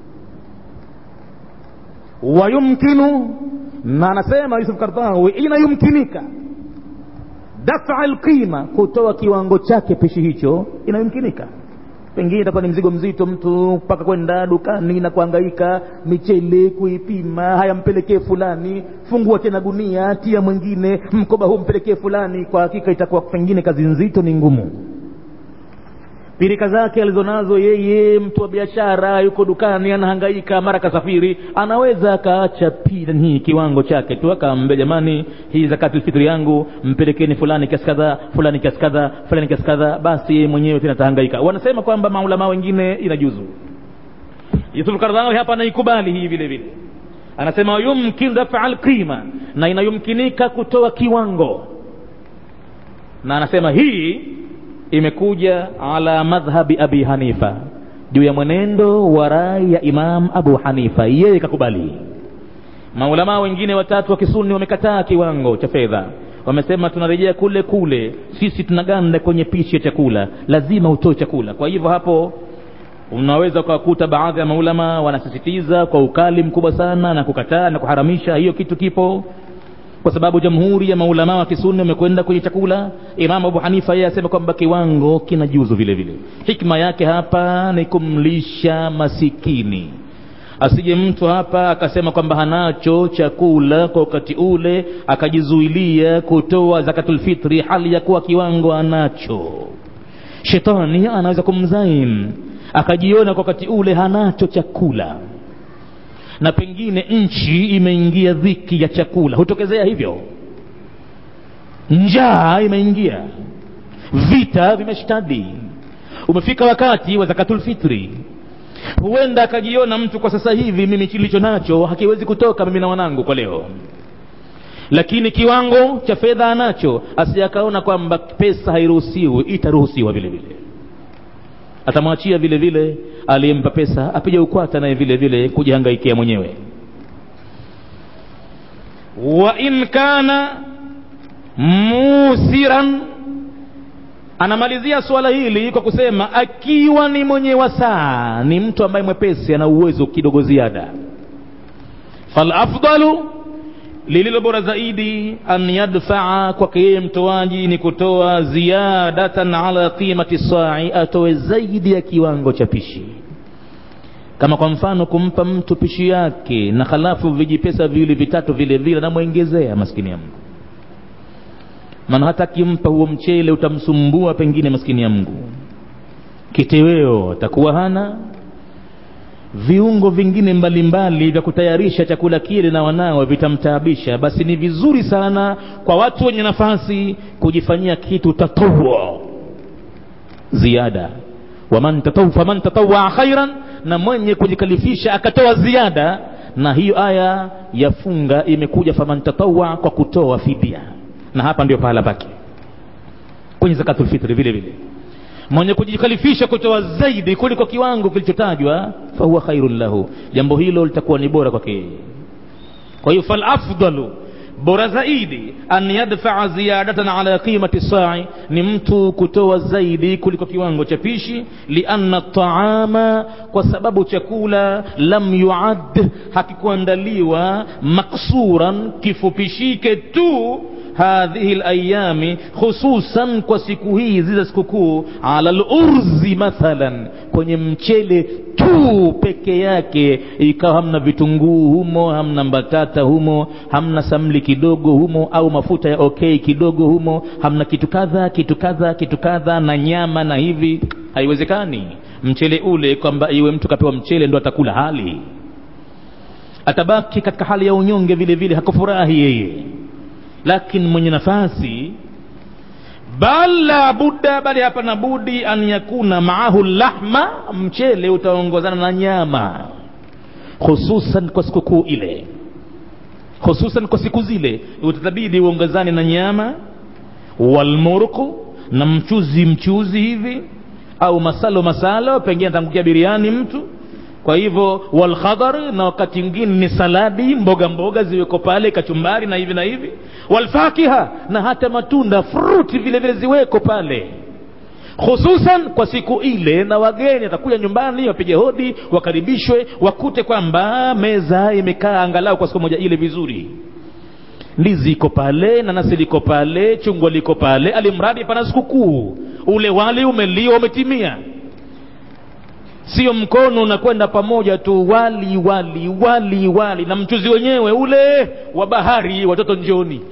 wayumkinu na anasema yusuf kardawi inayumkinika dafa lqima kutoa kiwango chake pishi hicho inayumkinika pengine itakuwa ni mzigo mzito mtu mpaka kwenda dukani na kuangaika michele kuipima haya mpelekee fulani fungua tena gunia tia mwingine mkoba huu mpelekee fulani kwa hakika itakuwa pengine kazi nzito ni ngumu pirika zake alizonazo yeye mtu wa biashara yuko dukani anahangaika mara kasafiri anaweza akaacha hii kiwango chake tu akaambia jamani hii zakatulfitri yangu mpelekeni fulani kiasi kadhaa fulani kiasi kadhaa fulani kiasi kadhaa basi yeye mwenyewe tena atahangaika wanasema kwamba maulama wengine inajuzu yusuf kardhawi hapa anaikubali hii vile vile anasema yumkin dafa alqima na inayumkinika kutoa kiwango na anasema hii imekuja ala madhhabi abi hanifa juu ya mwenendo wa rai ya imam abu hanifa yeye kakubali maulamaa wengine watatu wa kisuni wamekataa kiwango cha fedha wamesema tunarejea kule kule sisi tunaganda kwenye pishi ya chakula lazima utoe chakula kwa hivyo hapo unaweza ukawakuta baadhi ya maulama wanasisitiza kwa ukali mkubwa sana na kukataa na kuharamisha hiyo kitu kipo kwa sababu jamhuri ya maulama wa kisuni wamekwenda kwenye chakula imamu abu hanifa yeye asema kwamba kiwango kina juzu vile vile hikma yake hapa ni kumlisha masikini asije mtu hapa akasema kwamba hanacho chakula kwa wakati ule akajizuilia kutoa zakatulfitri hali ya kuwa kiwango anacho shetani anaweza kumzain akajiona kwa wakati ule hanacho chakula na pengine nchi imeingia dhiki ya chakula hutokezea hivyo njaa imeingia vita vimeshtadi umefika wakati wa zakatulfitri huenda akajiona mtu kwa sasa hivi mimi kilicho nacho hakiwezi kutoka mimi na wanangu kwa leo lakini kiwango cha fedha anacho asiyakaona kwamba pesa hairuhusiwi itaruhusiwa vile vile atamwachia vile vile aliyempa pesa apige ukwata naye vile vile kujihangaikia mwenyewe wa in kana musiran anamalizia suala hili kwa kusema akiwa ni mwenye wasaa ni mtu ambaye mwepesi ana uwezo kidogo ziada falafdalu lililo bora zaidi an yadfaa kwake yeye mtoaji ni kutoa ziyadatan ala qimati sai atoe zaidi ya kiwango cha pishi kama kwa mfano kumpa mtu pishi yake na halafu vijipesa viwili vitatu vile vile anamwengezea maskini ya mungu maana hata akimpa huo mchele utamsumbua pengine maskini ya mungu kiteweo atakuwa hana viungo vingine mbalimbali vya kutayarisha chakula kile na wanawe vitamtaabisha basi ni vizuri sana kwa watu wenye nafasi kujifanyia kitu tatawo ziada waman tataw, faman tatawaa khairan na mwenye kujikalifisha akatoa ziada na hiyo aya ya funga imekuja faman tatawa kwa kutoa fidia na hapa ndio pahala pake kwenye zakatul fitri vile vile mwenye kujikalifisha kutoa zaidi kuliko kiwango kilichotajwa fahuwa khairun lahu jambo hilo litakuwa ni bora kwake kwa hiyo falafdalu bora zaidi an yadfaa ziyadatan ala qimati sai ni mtu kutoa zaidi kuliko kiwango cha pishi lianna taama kwa sababu chakula lam yuad hakikuandaliwa maksuran kifupishike tu hadhihi layami khususan kwa siku hizi za sikukuu ala lurzi mathalan kwenye mchele tu peke yake ikawa hamna vitunguu humo hamna mbatata humo hamna samli kidogo humo au mafuta ya okay kidogo humo hamna kitu kadha kitu kadha kitu kadha na nyama na hivi haiwezekani mchele ule kwamba iwe mtu kapewa mchele ndo atakula hali atabaki katika hali ya unyonge vile vile hakufurahi yeye lakini mwenye nafasi bal la budda bali hapana budi an yakuna maahu lahma mchele utaongozana na nyama hususan kwa sikukuu ile hususan kwa siku zile utatabidi uongezane na nyama walmurku na mchuzi mchuzi hivi au masalo masalo pengine atangukia biriani mtu kwa hivyo walkhadhar na wakati mwingine ni saladi mboga mboga ziweko pale kachumbari na hivi na hivi walfakiha na hata matunda fruti vile vile ziweko pale hususan kwa siku ile na wageni atakuja nyumbani wapige hodi wakaribishwe wakute kwamba meza imekaa angalau kwa siku moja ile vizuri ndizi iko pale nanasi liko pale chungwa liko pale alimradi pana sikukuu ule wali umeliwa umetimia sio mkono unakwenda pamoja tu wali wali wali wali na mchuzi wenyewe ule wa bahari watoto njoni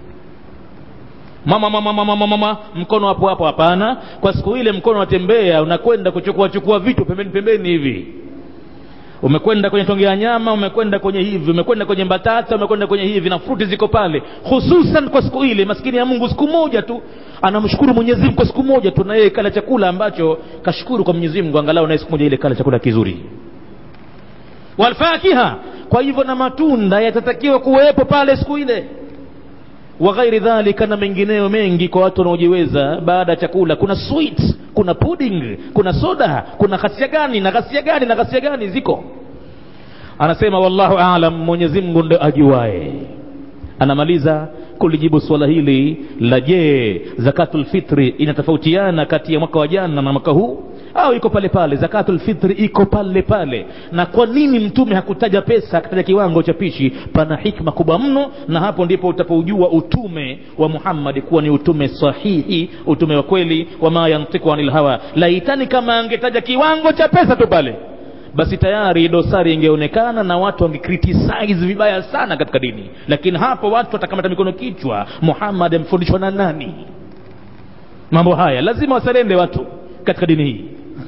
mama mama mama mama mama mkono hapo hapo hapana kwa siku ile mkono unatembea unakwenda kuchukua chukua vitu pembeni pembeni hivi umekwenda kwenye tonge ya nyama umekwenda kwenye hivi umekwenda kwenye mbatata umekwenda kwenye hivi na fruti ziko pale hususan kwa siku ile maskini ya mungu siku moja tu anamshukuru mwenyezi mungu kwa siku moja tu na yeye kala chakula ambacho kashukuru kwa mwenyezi mungu angalau naye siku moja ile kala chakula kizuri walfakiha kwa hivyo na matunda yatatakiwa kuwepo pale siku ile wa ghairi dhalika na mengineyo mengi kwa watu wanaojiweza baada ya chakula kuna sweet kuna pudding kuna soda kuna ghasia gani na ghasia gani na ghasia gani ziko anasema wallahu alam mwenyezi mungu ndo ajuae anamaliza kulijibu swala hili la je zakatul fitri inatofautiana kati ya mwaka wa jana na mwaka huu au iko pale pale zakatul fitri iko pale pale na kwa nini mtume hakutaja pesa akataja kiwango cha pishi pana hikma kubwa mno na hapo ndipo utapoujua utume wa muhammadi kuwa ni utume sahihi utume wa kweli wama yantiku anil hawa laitani kama angetaja kiwango cha pesa tu pale basi tayari dosari ingeonekana na watu wangecriticize vibaya sana katika dini lakini hapo watu watakamata mikono kichwa muhammad amefundishwa na nani mambo haya lazima wasalende watu katika dini hii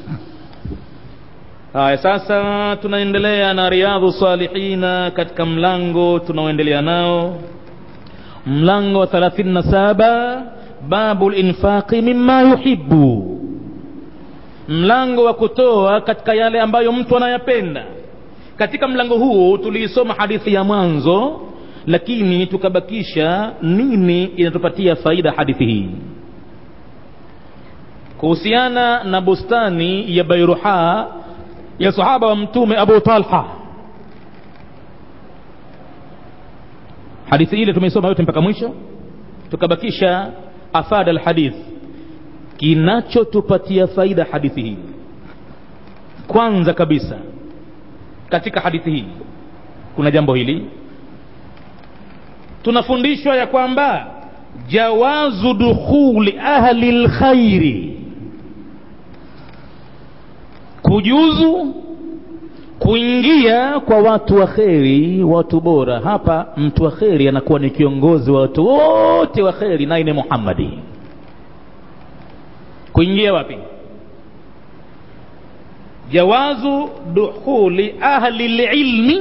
haya sasa tunaendelea na riadhu salihina katika mlango tunaoendelea nao mlango wa 37 babu linfaqi mima yuhibu mlango wa kutoa katika yale ambayo mtu anayapenda katika mlango huu tuliisoma hadithi ya mwanzo lakini tukabakisha nini inatupatia faida hadithi hii kuhusiana na bustani ya bairuha ya sahaba wa mtume abu talha hadithi ile tumeisoma yote mpaka mwisho tukabakisha afada alhadith kinachotupatia faida hadithi hii kwanza kabisa katika hadithi hii kuna jambo hili tunafundishwa ya kwamba jawazu dukhuli ahli lkhairi kujuzu kuingia kwa watu wa kheri watu bora hapa mtu wa kheri anakuwa ni kiongozi wa watu wote wa kheri naye ni muhammadi kuingia wapi jawazu dukhuli ahli lilmi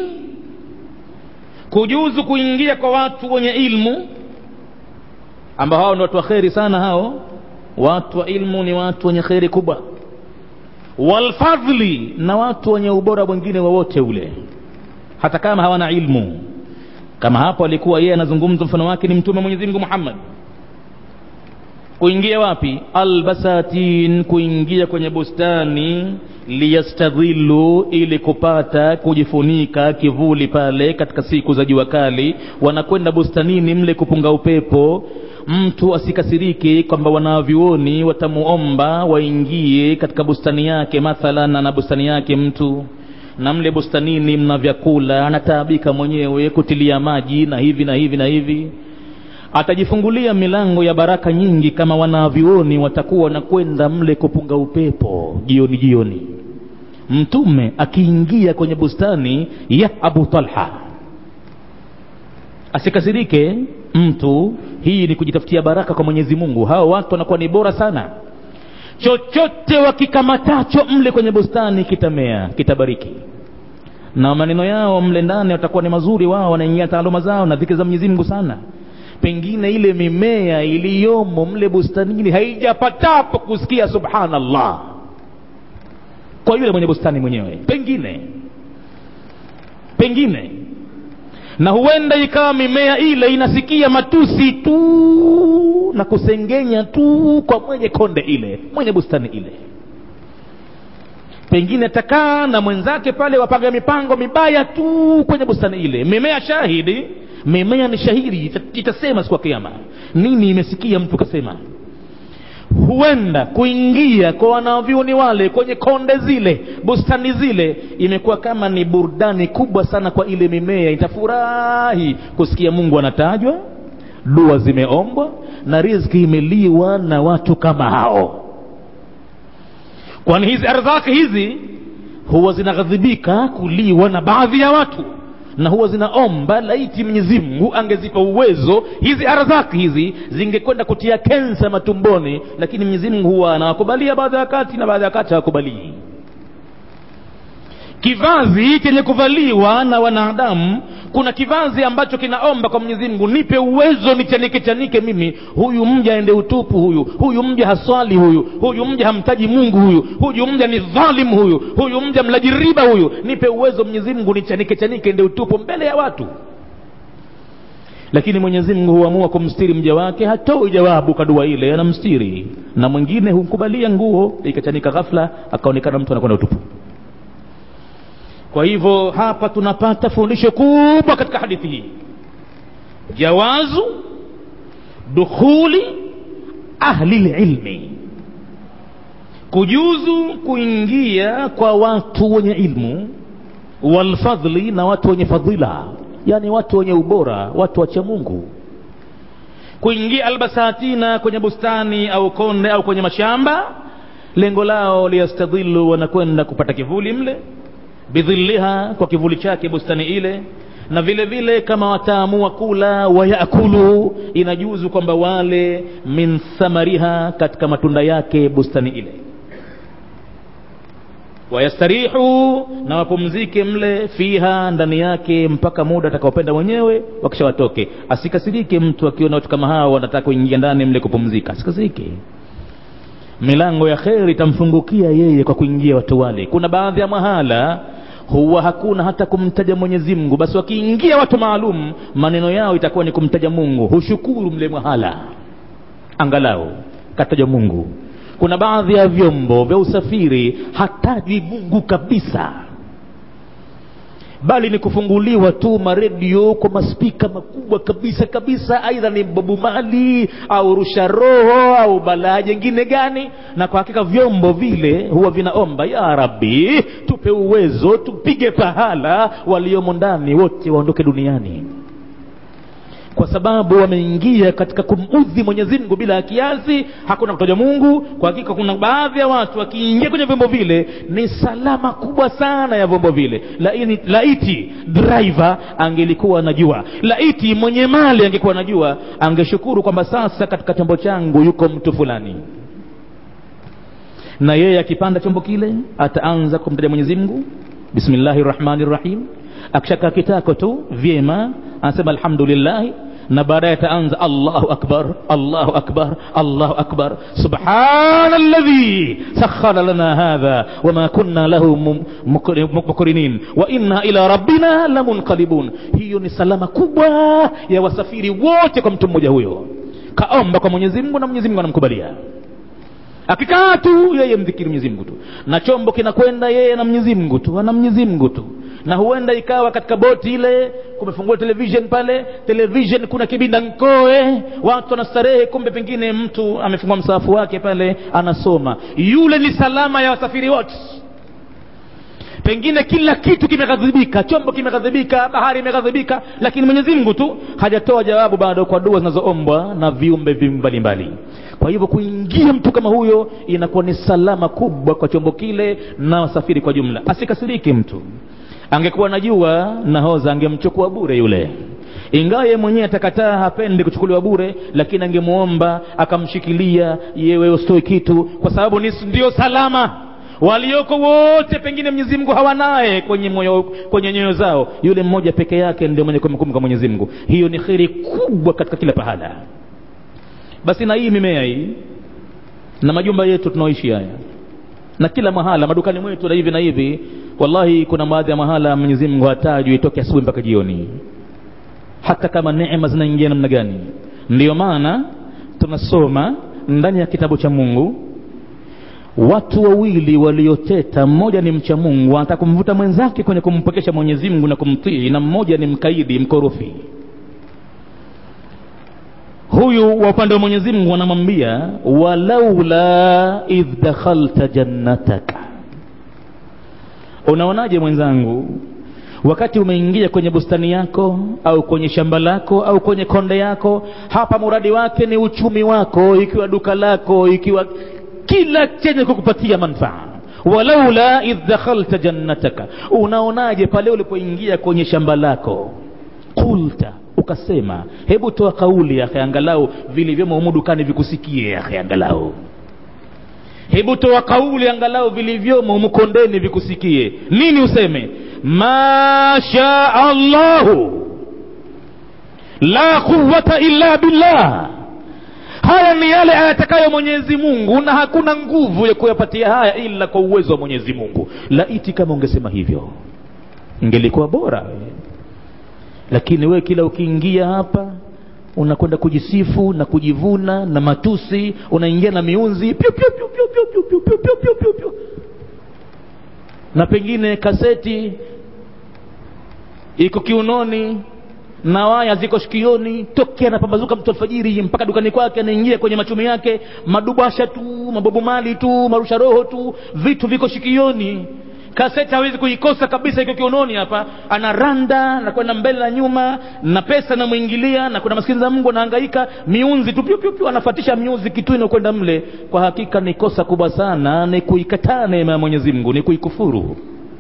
kujuzu kuingia kwa watu wenye ilmu ambao hao ni watu wa kheri sana hao watu wa ilmu ni watu wenye kheri kubwa walfadhli na watu wenye ubora mwingine wowote ule hata kama hawana ilmu kama hapo alikuwa yeye anazungumza mfano wake ni mtume mwenyezi mungu muhammad kuingia wapi albasatin kuingia kwenye bustani liyastadhilu ili kupata kujifunika kivuli pale katika siku za jua kali wanakwenda bustanini mle kupunga upepo mtu asikasirike kwamba wanavyuoni watamuomba waingie katika bustani yake mathalan ana bustani yake mtu na mle bustanini mna vyakula anataabika mwenyewe kutilia maji na hivi na hivi na hivi atajifungulia milango ya baraka nyingi kama wanavyuoni watakuwa wanakwenda mle kupunga upepo jioni jioni mtume akiingia kwenye bustani ya abu talha asikasirike mtu hii ni kujitafutia baraka kwa mwenyezi mungu hao watu wanakuwa ni bora sana chochote wakikamatacho mle kwenye bustani kitamea kitabariki na maneno yao mle ndani watakuwa ni mazuri wao wanaingia taaluma zao na dhikri za mwenyezi mungu sana pengine ile mimea iliyomo mle bustanini haijapatapo kusikia subhanallah kwa yule mwenye bustani mwenyewe pengine pengine na huenda ikawa mimea ile inasikia matusi tu na kusengenya tu kwa mwenye konde ile mwenye bustani ile pengine takaa na mwenzake pale wapanga mipango mibaya tu kwenye bustani ile mimea shahidi mimea ni shahidi itasema siku ya kiama nini imesikia mtu kasema huenda kuingia kwa wanavyuni wale kwenye konde zile bustani zile imekuwa kama ni burudani kubwa sana kwa ile mimea itafurahi kusikia mungu anatajwa dua zimeombwa na riziki imeliwa na watu kama hao kwani hizi ardhaki hizi huwa zinaghadhibika kuliwa na baadhi ya watu na huwa zinaomba laiti mwenyezi mungu angezipa uwezo hizi arzaki hizi zingekwenda kutia kensa matumboni lakini mwenyezi mungu huwa anawakubalia baadhi ya wakati na baadhi ya wakati hawakubalii kivazi chenye kuvaliwa na wanadamu kuna kivazi ambacho kinaomba kwa mwenyezi mungu nipe uwezo nichanike chanike mimi huyu mja aende utupu huyu huyu mja haswali huyu huyu mja hamtaji mungu huyu huyu mja ni dhalimu huyu huyu mja mlaji riba huyu nipe uwezo mwenyezi mungu nichanike chanike ende utupu mbele ya watu lakini mwenyezi mungu huamua kumstiri mja wake hatoi jawabu kwa dua ile anamstiri na mwingine humkubalia nguo ikachanika ghafla akaonekana mtu anakwenda utupu kwa hivyo hapa tunapata fundisho kubwa katika hadithi hii jawazu dukhuli ahli lilmi kujuzu kuingia kwa watu wenye ilmu walfadhli na watu wenye fadhila yani watu wenye ubora watu wacha mungu kuingia albasatina kwenye bustani au konde au kwenye mashamba lengo lao liyastadhilu wanakwenda kupata kivuli mle bidhilliha kwa kivuli chake bustani ile na vile vile kama wataamua kula wayakulu inajuzu kwamba wale min thamariha katika matunda yake bustani ile wayastarihu na wapumzike mle fiha ndani yake mpaka muda atakaopenda mwenyewe wakisha watoke asikasirike mtu akiona watu kama hao wanataka kuingia ndani mle kupumzika asikasirike milango ya kheri itamfungukia yeye kwa kuingia watu wale kuna baadhi ya mahala huwa hakuna hata kumtaja mwenyezi mungu basi wakiingia watu maalum maneno yao itakuwa ni kumtaja mungu hushukuru mle mahala angalau kataja mungu kuna baadhi ya vyombo vya usafiri hatajwi mungu kabisa bali ni kufunguliwa tu maredio kwa maspika makubwa kabisa kabisa aidha ni bobu mali au rusha roho au balaa jengine gani na kwa hakika vyombo vile huwa vinaomba ya rabbi tupe uwezo tupige pahala waliomo ndani wote waondoke duniani kwa sababu wameingia katika kumudhi mwenyezi mungu bila ya kiasi hakuna kutaja mungu kwa hakika kuna baadhi ya watu wakiingia kwenye vyombo vile ni salama kubwa sana ya vyombo vile laini, laiti driver angelikuwa anajua laiti mwenye mali angekuwa anajua angeshukuru kwamba sasa katika chombo changu yuko mtu fulani na yeye akipanda chombo kile ataanza kumtaja mwenyezi mungu bismillahi rahmani rahim akishaka kitako tu vyema anasema alhamdulillahi na baadaye ataanza allahu akbar allahu akbar allahu akbar subhana alladhi sakhara lana hadha wama kunna lahu mukrinin wa inna ila rabbina lamunqalibun hiyo ni salama kubwa ya wasafiri wote kwa mtu mmoja huyo kaomba kwa mwenyezi mungu na mwenyezi mungu anamkubalia akikaa tu yeye mdhikiri mwenyezi mungu tu na chombo kinakwenda yeye na mwenyezi mungu tu ana mwenyezi mungu tu na huenda ikawa katika boti ile kumefungua television pale television kuna kibinda nkoe watu wanastarehe kumbe pengine mtu amefungua msaafu wake pale anasoma yule ni salama ya wasafiri wote pengine kila kitu kimeghadhibika chombo kimeghadhibika bahari imeghadhibika lakini mwenyezi mungu tu hajatoa jawabu bado kwa dua zinazoombwa na viumbe mbalimbali kwa hivyo kuingia mtu kama huyo inakuwa ni salama kubwa kwa chombo kile na wasafiri kwa jumla asikasirike mtu angekuwa najua nahoza angemchukua bure yule ingawa ye mwenyewe atakataa hapendi kuchukuliwa bure lakini angemwomba akamshikilia yewe usitoi kitu kwa sababu ni ndio salama walioko wote pengine mwenyezi mungu hawanaye kwenye moyo kwenye nyoyo zao yule mmoja peke yake ndio mwenye kumkumbuka mwenyezi mungu hiyo ni kheri kubwa katika kila pahala basi na hii mimea hii na majumba yetu tunaoishi haya na kila mahala madukani mwetu na hivi na hivi wallahi kuna baadhi ya mahala mwenyezi mungu hatajwi itoke asubuhi mpaka jioni hata kama neema zinaingia namna gani ndiyo maana tunasoma ndani ya kitabu cha mungu watu wawili walioteta mmoja ni mcha mungu anataka kumvuta mwenzake kwenye kumpokesha mwenyezi mungu na kumtii na mmoja ni mkaidi mkorofi huyu wa upande wa mwenyezi mungu anamwambia walaula idh dakhalta jannataka unaonaje mwenzangu wakati umeingia kwenye bustani yako au kwenye shamba lako au kwenye konde yako hapa muradi wake ni uchumi wako ikiwa duka lako ikiwa kila chenye kukupatia manfaa walaula idh dakhalta jannataka unaonaje pale ulipoingia kwenye shamba lako qulta ukasema hebu toa kauli yakhe angalau vilivyomo humu dukani vikusikie yakhe angalau hebu toa kauli angalau vilivyomo humu kondeni vikusikie nini useme ma shaa allahu la quwata illa billah haya ni yale ayatakayo mwenyezi mungu na hakuna nguvu ya kuyapatia haya ila kwa uwezo wa mwenyezi mungu laiti kama ungesema hivyo ingelikuwa bora lakini wewe kila ukiingia hapa unakwenda kujisifu na kujivuna na matusi unaingia na miunzi piu, piu, piu, piu, piu, piu, piu, piu, piu, piu, piu, piu. na pengine kaseti iko kiunoni na waya ziko shikioni tokea anapambazuka mtu alfajiri mpaka dukani kwake anaingia kwenye machumi yake madubasha tu mabobu mali tu marusha roho tu vitu viko shikioni kaseti hawezi kuikosa kabisa iko kiunoni hapa anaranda anakwenda mbele na nyuma na pesa namwingilia na kuna maskini za mungu anahangaika miunzi tu pyupyupyu anafatisha miunzi kitu inakwenda mle kwa hakika ni kosa kubwa sana ni kuikataa neema ya mwenyezi mungu ni kuikufuru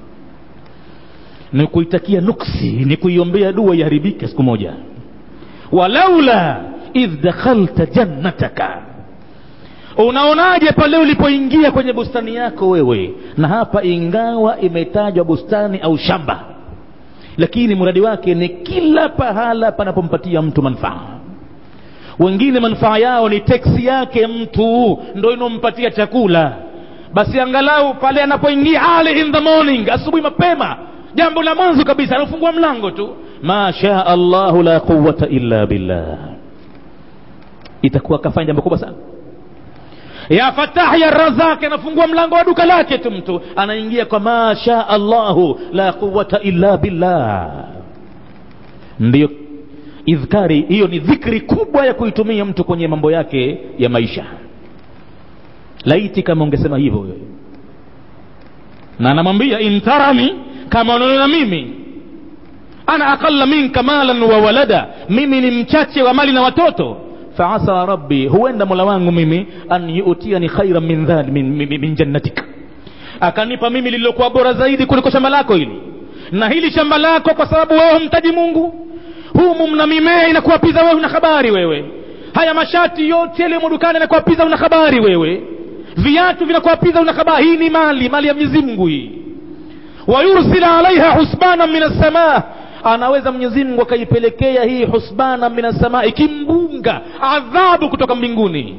ni kuitakia nuksi ni kuiombea dua iharibike siku moja walaula idh dakhalta jannataka unaonaje pale ulipoingia kwenye bustani yako wewe na hapa ingawa imetajwa bustani au shamba lakini mradi wake ni kila pahala panapompatia mtu manufaa wengine manufaa yao ni teksi yake mtu ndo inompatia chakula basi angalau pale anapoingia early in the morning asubuhi mapema jambo la mwanzo kabisa anafungua mlango tu masha allahu la quwata illa billah itakuwa akafanya jambo kubwa sana ya fatah ya razaki anafungua mlango wa duka lake tu mtu anaingia kwa masha allahu la quwata illa billah ndiyo idhkari hiyo ni dhikri kubwa ya kuitumia mtu kwenye mambo yake ya maisha laiti kama ungesema hivyo wewe na anamwambia intarani kama unaona mimi ana aqalla minka malan wa walada mimi ni mchache wa mali na watoto faasa rabbi huenda mola wangu mimi an yutiani khairan min, dhal, min, min, min jannatik akanipa mimi lililokuwa bora zaidi kuliko shamba lako hili na hili shamba lako kwa sababu wewe humtaji mungu humu mna mimea inakuwapiza wewe una habari wewe haya mashati yote yaliyomo dukani yanakuwapiza una habari wewe viatu vinakuwapiza una habari hii ni mali mali ya mwenyezi mungu hii wayursila alaiha husbana min assamaa anaweza mwenyezi mungu akaipelekea hii husbana min assamaa ikimbunga adhabu kutoka mbinguni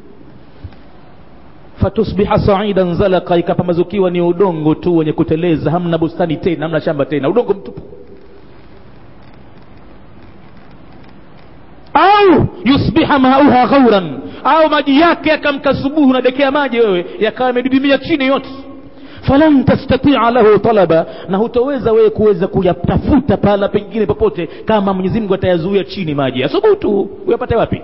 fatusbiha saidan zalaka ikapambazukiwa ni udongo tu wenye kuteleza hamna bustani tena hamna shamba tena udongo mtupu au yusbiha mauha ghauran au maji yake yakamka subuhu nadekea maji wewe yakawa yamedidimia chini yote falan tastatia lahu talaba na hutoweza wewe kuweza kuyatafuta pahala pengine popote kama mwenyezi mungu atayazuia chini maji asubutu uyapate wapi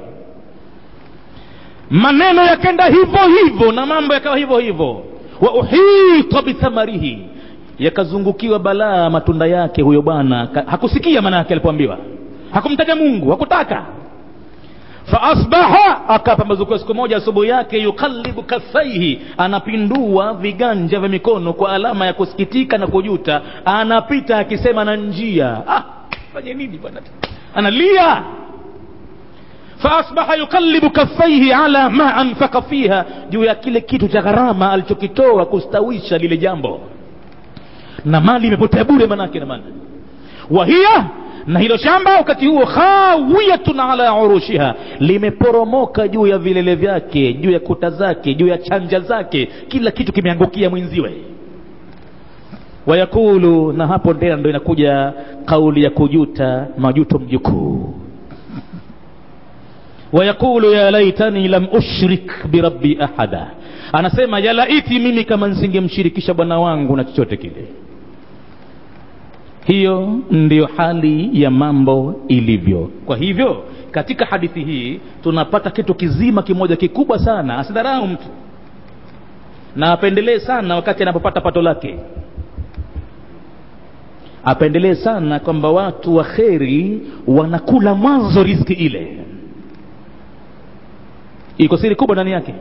maneno yakenda hivyo hivyo na mambo yakawa hivyo hivyo wa uhita bithamarihi yakazungukiwa balaa matunda yake huyo bwana hakusikia maana yake alipoambiwa hakumtaja mungu hakutaka faasbaha akapambazukiwa siku moja asubuhi yake yukalibu kaffaihi anapindua viganja vya mikono kwa alama ya kusikitika na kujuta anapita akisema na njia ah, fanye nini bwana analia faasbaha yukalibu kaffaihi ala ma anfaka fiha juu ya kile kitu cha gharama alichokitoa kustawisha lile jambo na mali imepotea bure manake na maana wahiya na hilo shamba wakati huo khawiyatun ala urushiha limeporomoka juu ya vilele vyake juu ya kuta zake juu ya chanja zake kila kitu kimeangukia mwenziwe wayakulu na hapo tena ndo inakuja kauli ya kujuta majuto mjukuu wayaqulu ya laitani lam ushrik birabbi ahada anasema ya laiti mimi kama nsingemshirikisha bwana wangu na chochote kile hiyo ndiyo hali ya mambo ilivyo kwa hivyo katika hadithi hii tunapata kitu kizima kimoja kikubwa sana asidharau mtu na apendelee sana wakati anapopata pato lake apendelee sana kwamba watu wa kheri wanakula mwanzo riski ile iko siri kubwa ndani yake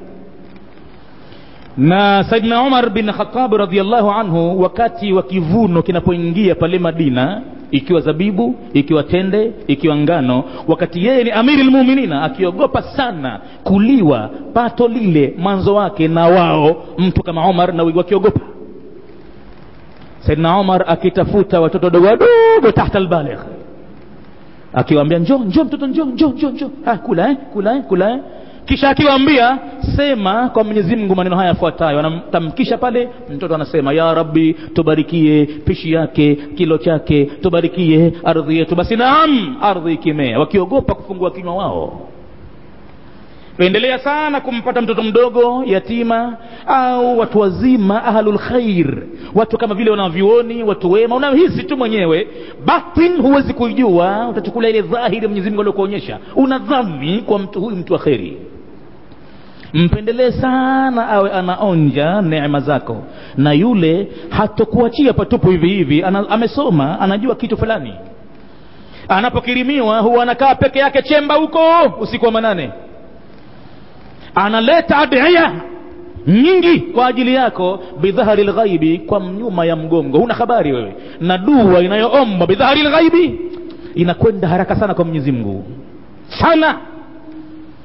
na saidna umar bin khatab radiallahu anhu wakati wa kivuno kinapoingia pale madina ikiwa zabibu ikiwa tende ikiwa ngano wakati yeye ni amiri lmuminina akiogopa sana kuliwa pato lile mwanzo wake na wao mtu kama umar na wakiogopa saidna umar akitafuta watoto wadogo wadogo tahta albaligh akiwaambia njo njo mtoto njo njo njo njo ha, kula eh, kula eh, kula eh kisha akiwaambia sema kwa mwenyezi mungu maneno haya yafuatayo anamtamkisha pale mtoto anasema ya rabbi tubarikie pishi yake kilo chake tubarikie ardhi yetu basi naam ardhi ikimea wakiogopa kufungua kinywa wao pendelea sana kumpata mtoto mdogo yatima au watu wazima ahlul khair watu kama vile wanavyuoni watu wema unahisi tu mwenyewe batin huwezi kuijua utachukulia ile dhahiri mwenyezi mungu aliokuonyesha unadhani kwa mtu huyu mtu wa kheri mpendelee sana awe anaonja neema zako na yule hatokuachia patupu hivi hivi ana, amesoma anajua kitu fulani anapokirimiwa huwa anakaa peke yake chemba huko usiku wa manane analeta adhiya nyingi kwa ajili yako bidhahari lghaibi kwa nyuma ya mgongo huna habari wewe na dua inayoomba bidhahari lghaibi inakwenda haraka sana kwa mwenyezi mungu sana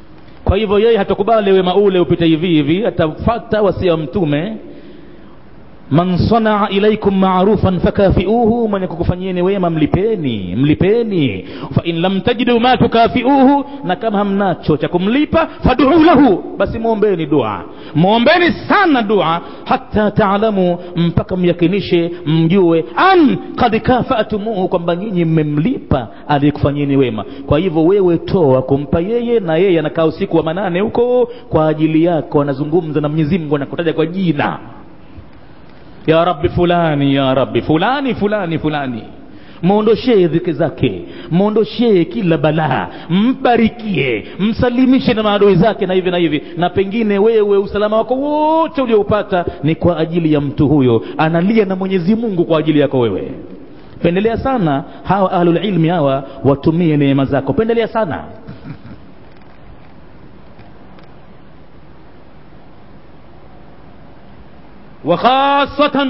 kwa hivyo yeye hatakubali wema ule upite hivi hivi atafata wasia wa mtume man sanaa ilaikum marufan fakafiuhu mwenye kukufanyieni wema mlipeni mlipeni fa in lam tajidu ma tukafiuhu na kama hamnacho cha kumlipa faduu lahu basi mwombeni dua mwombeni sana dua hata taalamu mpaka myakinishe mjue an kad kafatumuhu kwamba nyinyi mmemlipa aliyekufanyieni wema kwa hivyo wewe toa kumpa yeye na yeye anakaa usiku wa manane huko kwa ajili yako anazungumza na mwenyezi mungu anakutaja kwa jina ya rabbi fulani ya rabbi fulani fulani fulani mwondoshee dhiki zake mwondoshee kila balaa mbarikie msalimishe na maadui zake na hivi na hivi na pengine wewe usalama wako wote ulioupata ni kwa ajili ya mtu huyo analia na mwenyezi mungu kwa ajili yako wewe pendelea sana hawa ahlulilmi hawa watumie neema zako pendelea sana وخاصة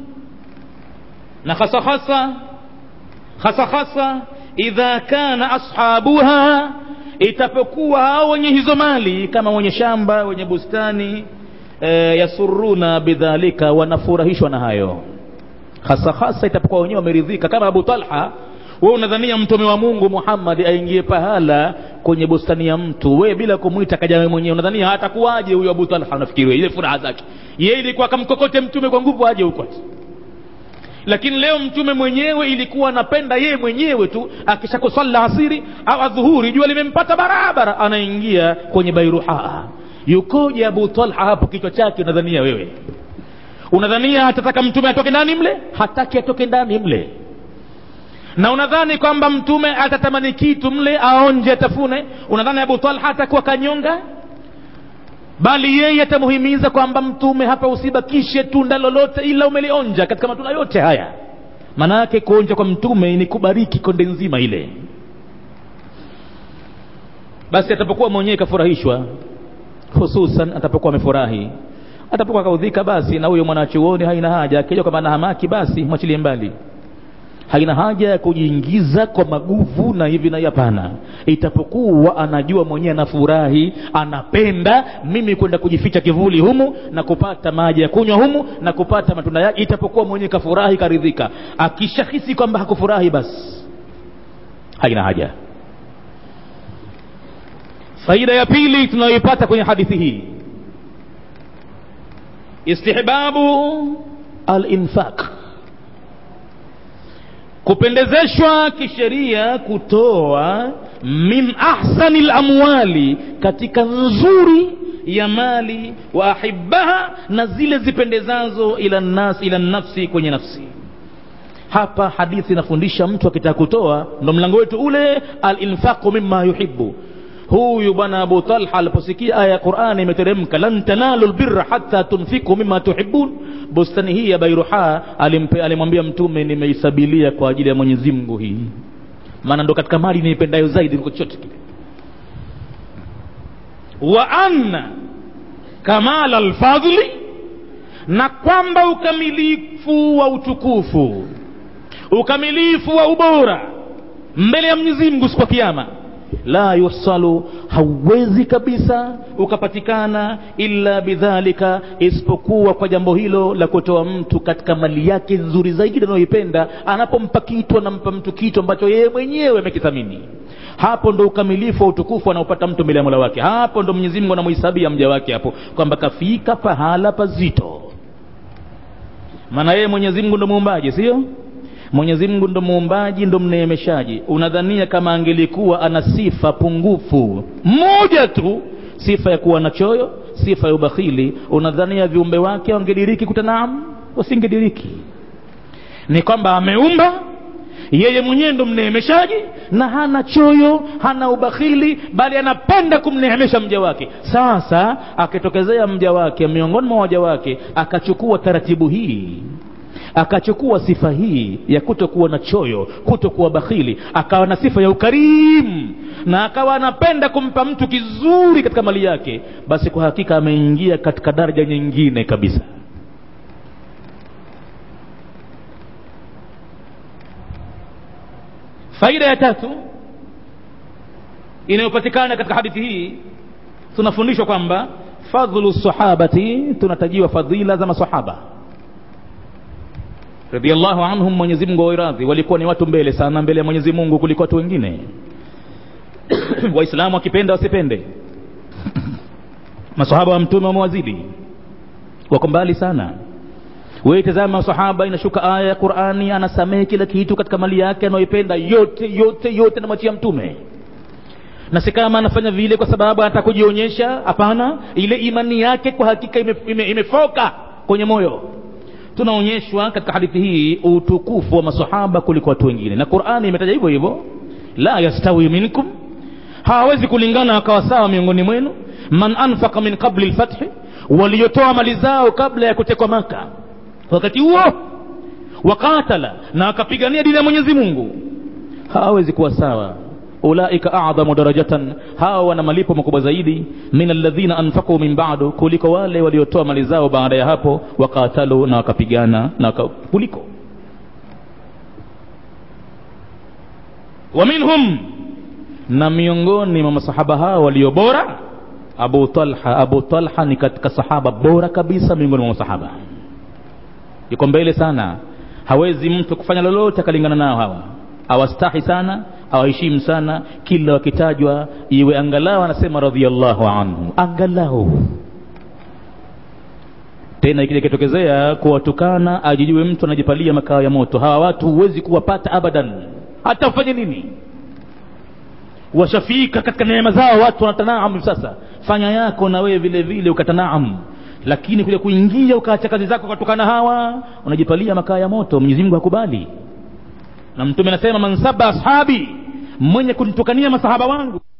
na hasa hasa hasa hasa idha kana ashabuha itapokuwa hao wenye hizo mali kama wenye shamba wenye bustani e, yasuruna bidhalika wanafurahishwa na hayo hasa hasa itapokuwa wenyewe wameridhika kama abu talha wewe unadhania mtume wa mungu muhammad aingie pahala kwenye bustani ya mtu we bila kumwita kaja wewe mwenyewe unadhania hatakuwaje huyo abu talha unafikiri ile furaha zake yeye ilikuwa akamkokote mtume kwa nguvu aje huko lakini leo mtume mwenyewe ilikuwa anapenda yeye mwenyewe tu akishakusalla asiri au adhuhuri jua limempata barabara anaingia kwenye bairuhaa yukoje abu talha hapo kichwa chake unadhania wewe unadhania hatataka mtume atoke ndani mle hataki atoke ndani mle na unadhani kwamba mtume atatamani kitu mle aonje atafune unadhani abu talha atakuwa kanyonga bali yeye atamuhimiza kwamba mtume hapa usibakishe tunda lolote ila umelionja katika matunda yote haya maana yake kuonja kwa mtume ni kubariki konde nzima ile basi atapokuwa mwenyewe kafurahishwa hususan atapokuwa amefurahi atapokuwa kaudhika basi na huyo mwanachuoni haina haja akija kwamba anahamaki basi mwachilie mbali haina haja ya kujiingiza kwa maguvu na hivi na hapana itapokuwa anajua mwenyewe anafurahi anapenda mimi kwenda kujificha kivuli humu na kupata maji ya kunywa humu na kupata matunda yake itapokuwa mwenyewe kafurahi karidhika akishahisi kwamba hakufurahi basi haina haja faida ya pili tunayoipata kwenye hadithi hii istihbabu alinfaq kupendezeshwa kisheria kutoa min ahsani lamwali katika nzuri ya mali wa ahibaha na zile zipendezazo ila nas ila nafsi kwenye nafsi hapa hadithi inafundisha mtu akitaka kutoa ndo mlango wetu ule alinfaqu mima yuhibu huyu bwana abu talha aliposikia aya ya qurani imeteremka lan tanalu lbirra hata tunfiku mima tuhibun bustani hii ya bairuha alimwambia mtume nimeisabilia kwa ajili ya mwenyezi mungu hii maana ndo katika mali niipendayo zaidi kuliko chochote kile wa anna kamala lfadhli na kwamba ukamilifu wa utukufu ukamilifu wa ubora mbele ya mwenyezi mungu siku ya kiama la yusalu hauwezi kabisa ukapatikana illa bidhalika isipokuwa kwa jambo hilo la kutoa mtu katika mali yake nzuri zaidi anayoipenda anapompa kitu anampa mtu kitu ambacho yeye mwenyewe amekithamini hapo ndo ukamilifu wa utukufu anaopata mtu mbele ya mola wake hapo ndo mwenyezi mungu anamhisabia mja wake hapo kwamba kafika pahala pazito maana yeye mwenyezi mungu ndo muumbaji sio mwenyezi mungu ndo muumbaji ndo mneemeshaji unadhania kama angelikuwa ana sifa pungufu moja tu sifa ya kuwa na choyo sifa ya ubakhili unadhania viumbe wake wangediriki kutanaam wasingediriki ni kwamba ameumba yeye mwenyewe ndo mneemeshaji na hana choyo hana ubakhili bali anapenda kumneemesha mja wake sasa akitokezea mja wake miongoni mwa waja wake akachukua taratibu hii akachukua sifa hii ya kutokuwa na choyo kutokuwa bakhili akawa na sifa ya ukarimu na akawa anapenda kumpa mtu kizuri katika mali yake basi kwa hakika ameingia katika daraja nyingine kabisa faida ya tatu inayopatikana katika hadithi hii tunafundishwa kwamba fadhlu sahabati tunatajiwa fadhila za masahaba radhiallahu anhum mwenyezi mungu awaradhi walikuwa ni watu mbele sana mbele ya mwenyezi mungu kuliko watu wengine waislamu wakipenda wasipende masahaba wa mtume wamewazidi wako mbali sana wewe tazama masahaba inashuka aya ya qurani anasamehe kila kitu katika mali yake anayoipenda yote yote yote namwachia mtume na si kama anafanya vile kwa sababu anataka kujionyesha hapana ile imani yake kwa hakika imefoka ime, ime kwenye moyo tunaonyeshwa katika hadithi hii utukufu wa masahaba kuliko watu wengine na qurani imetaja hivyo hivyo la yastawi minkum hawawezi kulingana wakawa sawa miongoni mwenu man anfaka min qabli lfathi waliotoa mali zao kabla ya kutekwa maka wakati huo wakatala na wakapigania dini ya mwenyezi mungu hawawezi kuwa sawa ulaika adhamu darajatan hawa wana malipo makubwa zaidi min alladhina anfaqu min ba'du kuliko wale waliotoa mali zao baada ya hapo wakatalu na wakapigana na waka, kuliko wa minhum na miongoni mwa masahaba hao walio bora abu talha abu talha ni katika sahaba bora kabisa miongoni mwa masahaba yuko mbele sana hawezi mtu kufanya lolote akalingana nao hawa awastahi sana awaheshimu sana kila wakitajwa iwe angalau anasema radhiallahu anhu angalau tena ikija ikitokezea kuwatukana ajijue mtu anajipalia makao ya moto hawa watu huwezi kuwapata abadan hata ufanye nini washafika katika neema zao watu wanatanaam sasa fanya yako na wewe vile vile ukatanaam lakini kuja kuingia ukaacha kazi zako ukatukana hawa unajipalia makaa ya moto mwenyezi mungu hakubali na mtume anasema man saba ashabi mwenye kunitukania masahaba wangu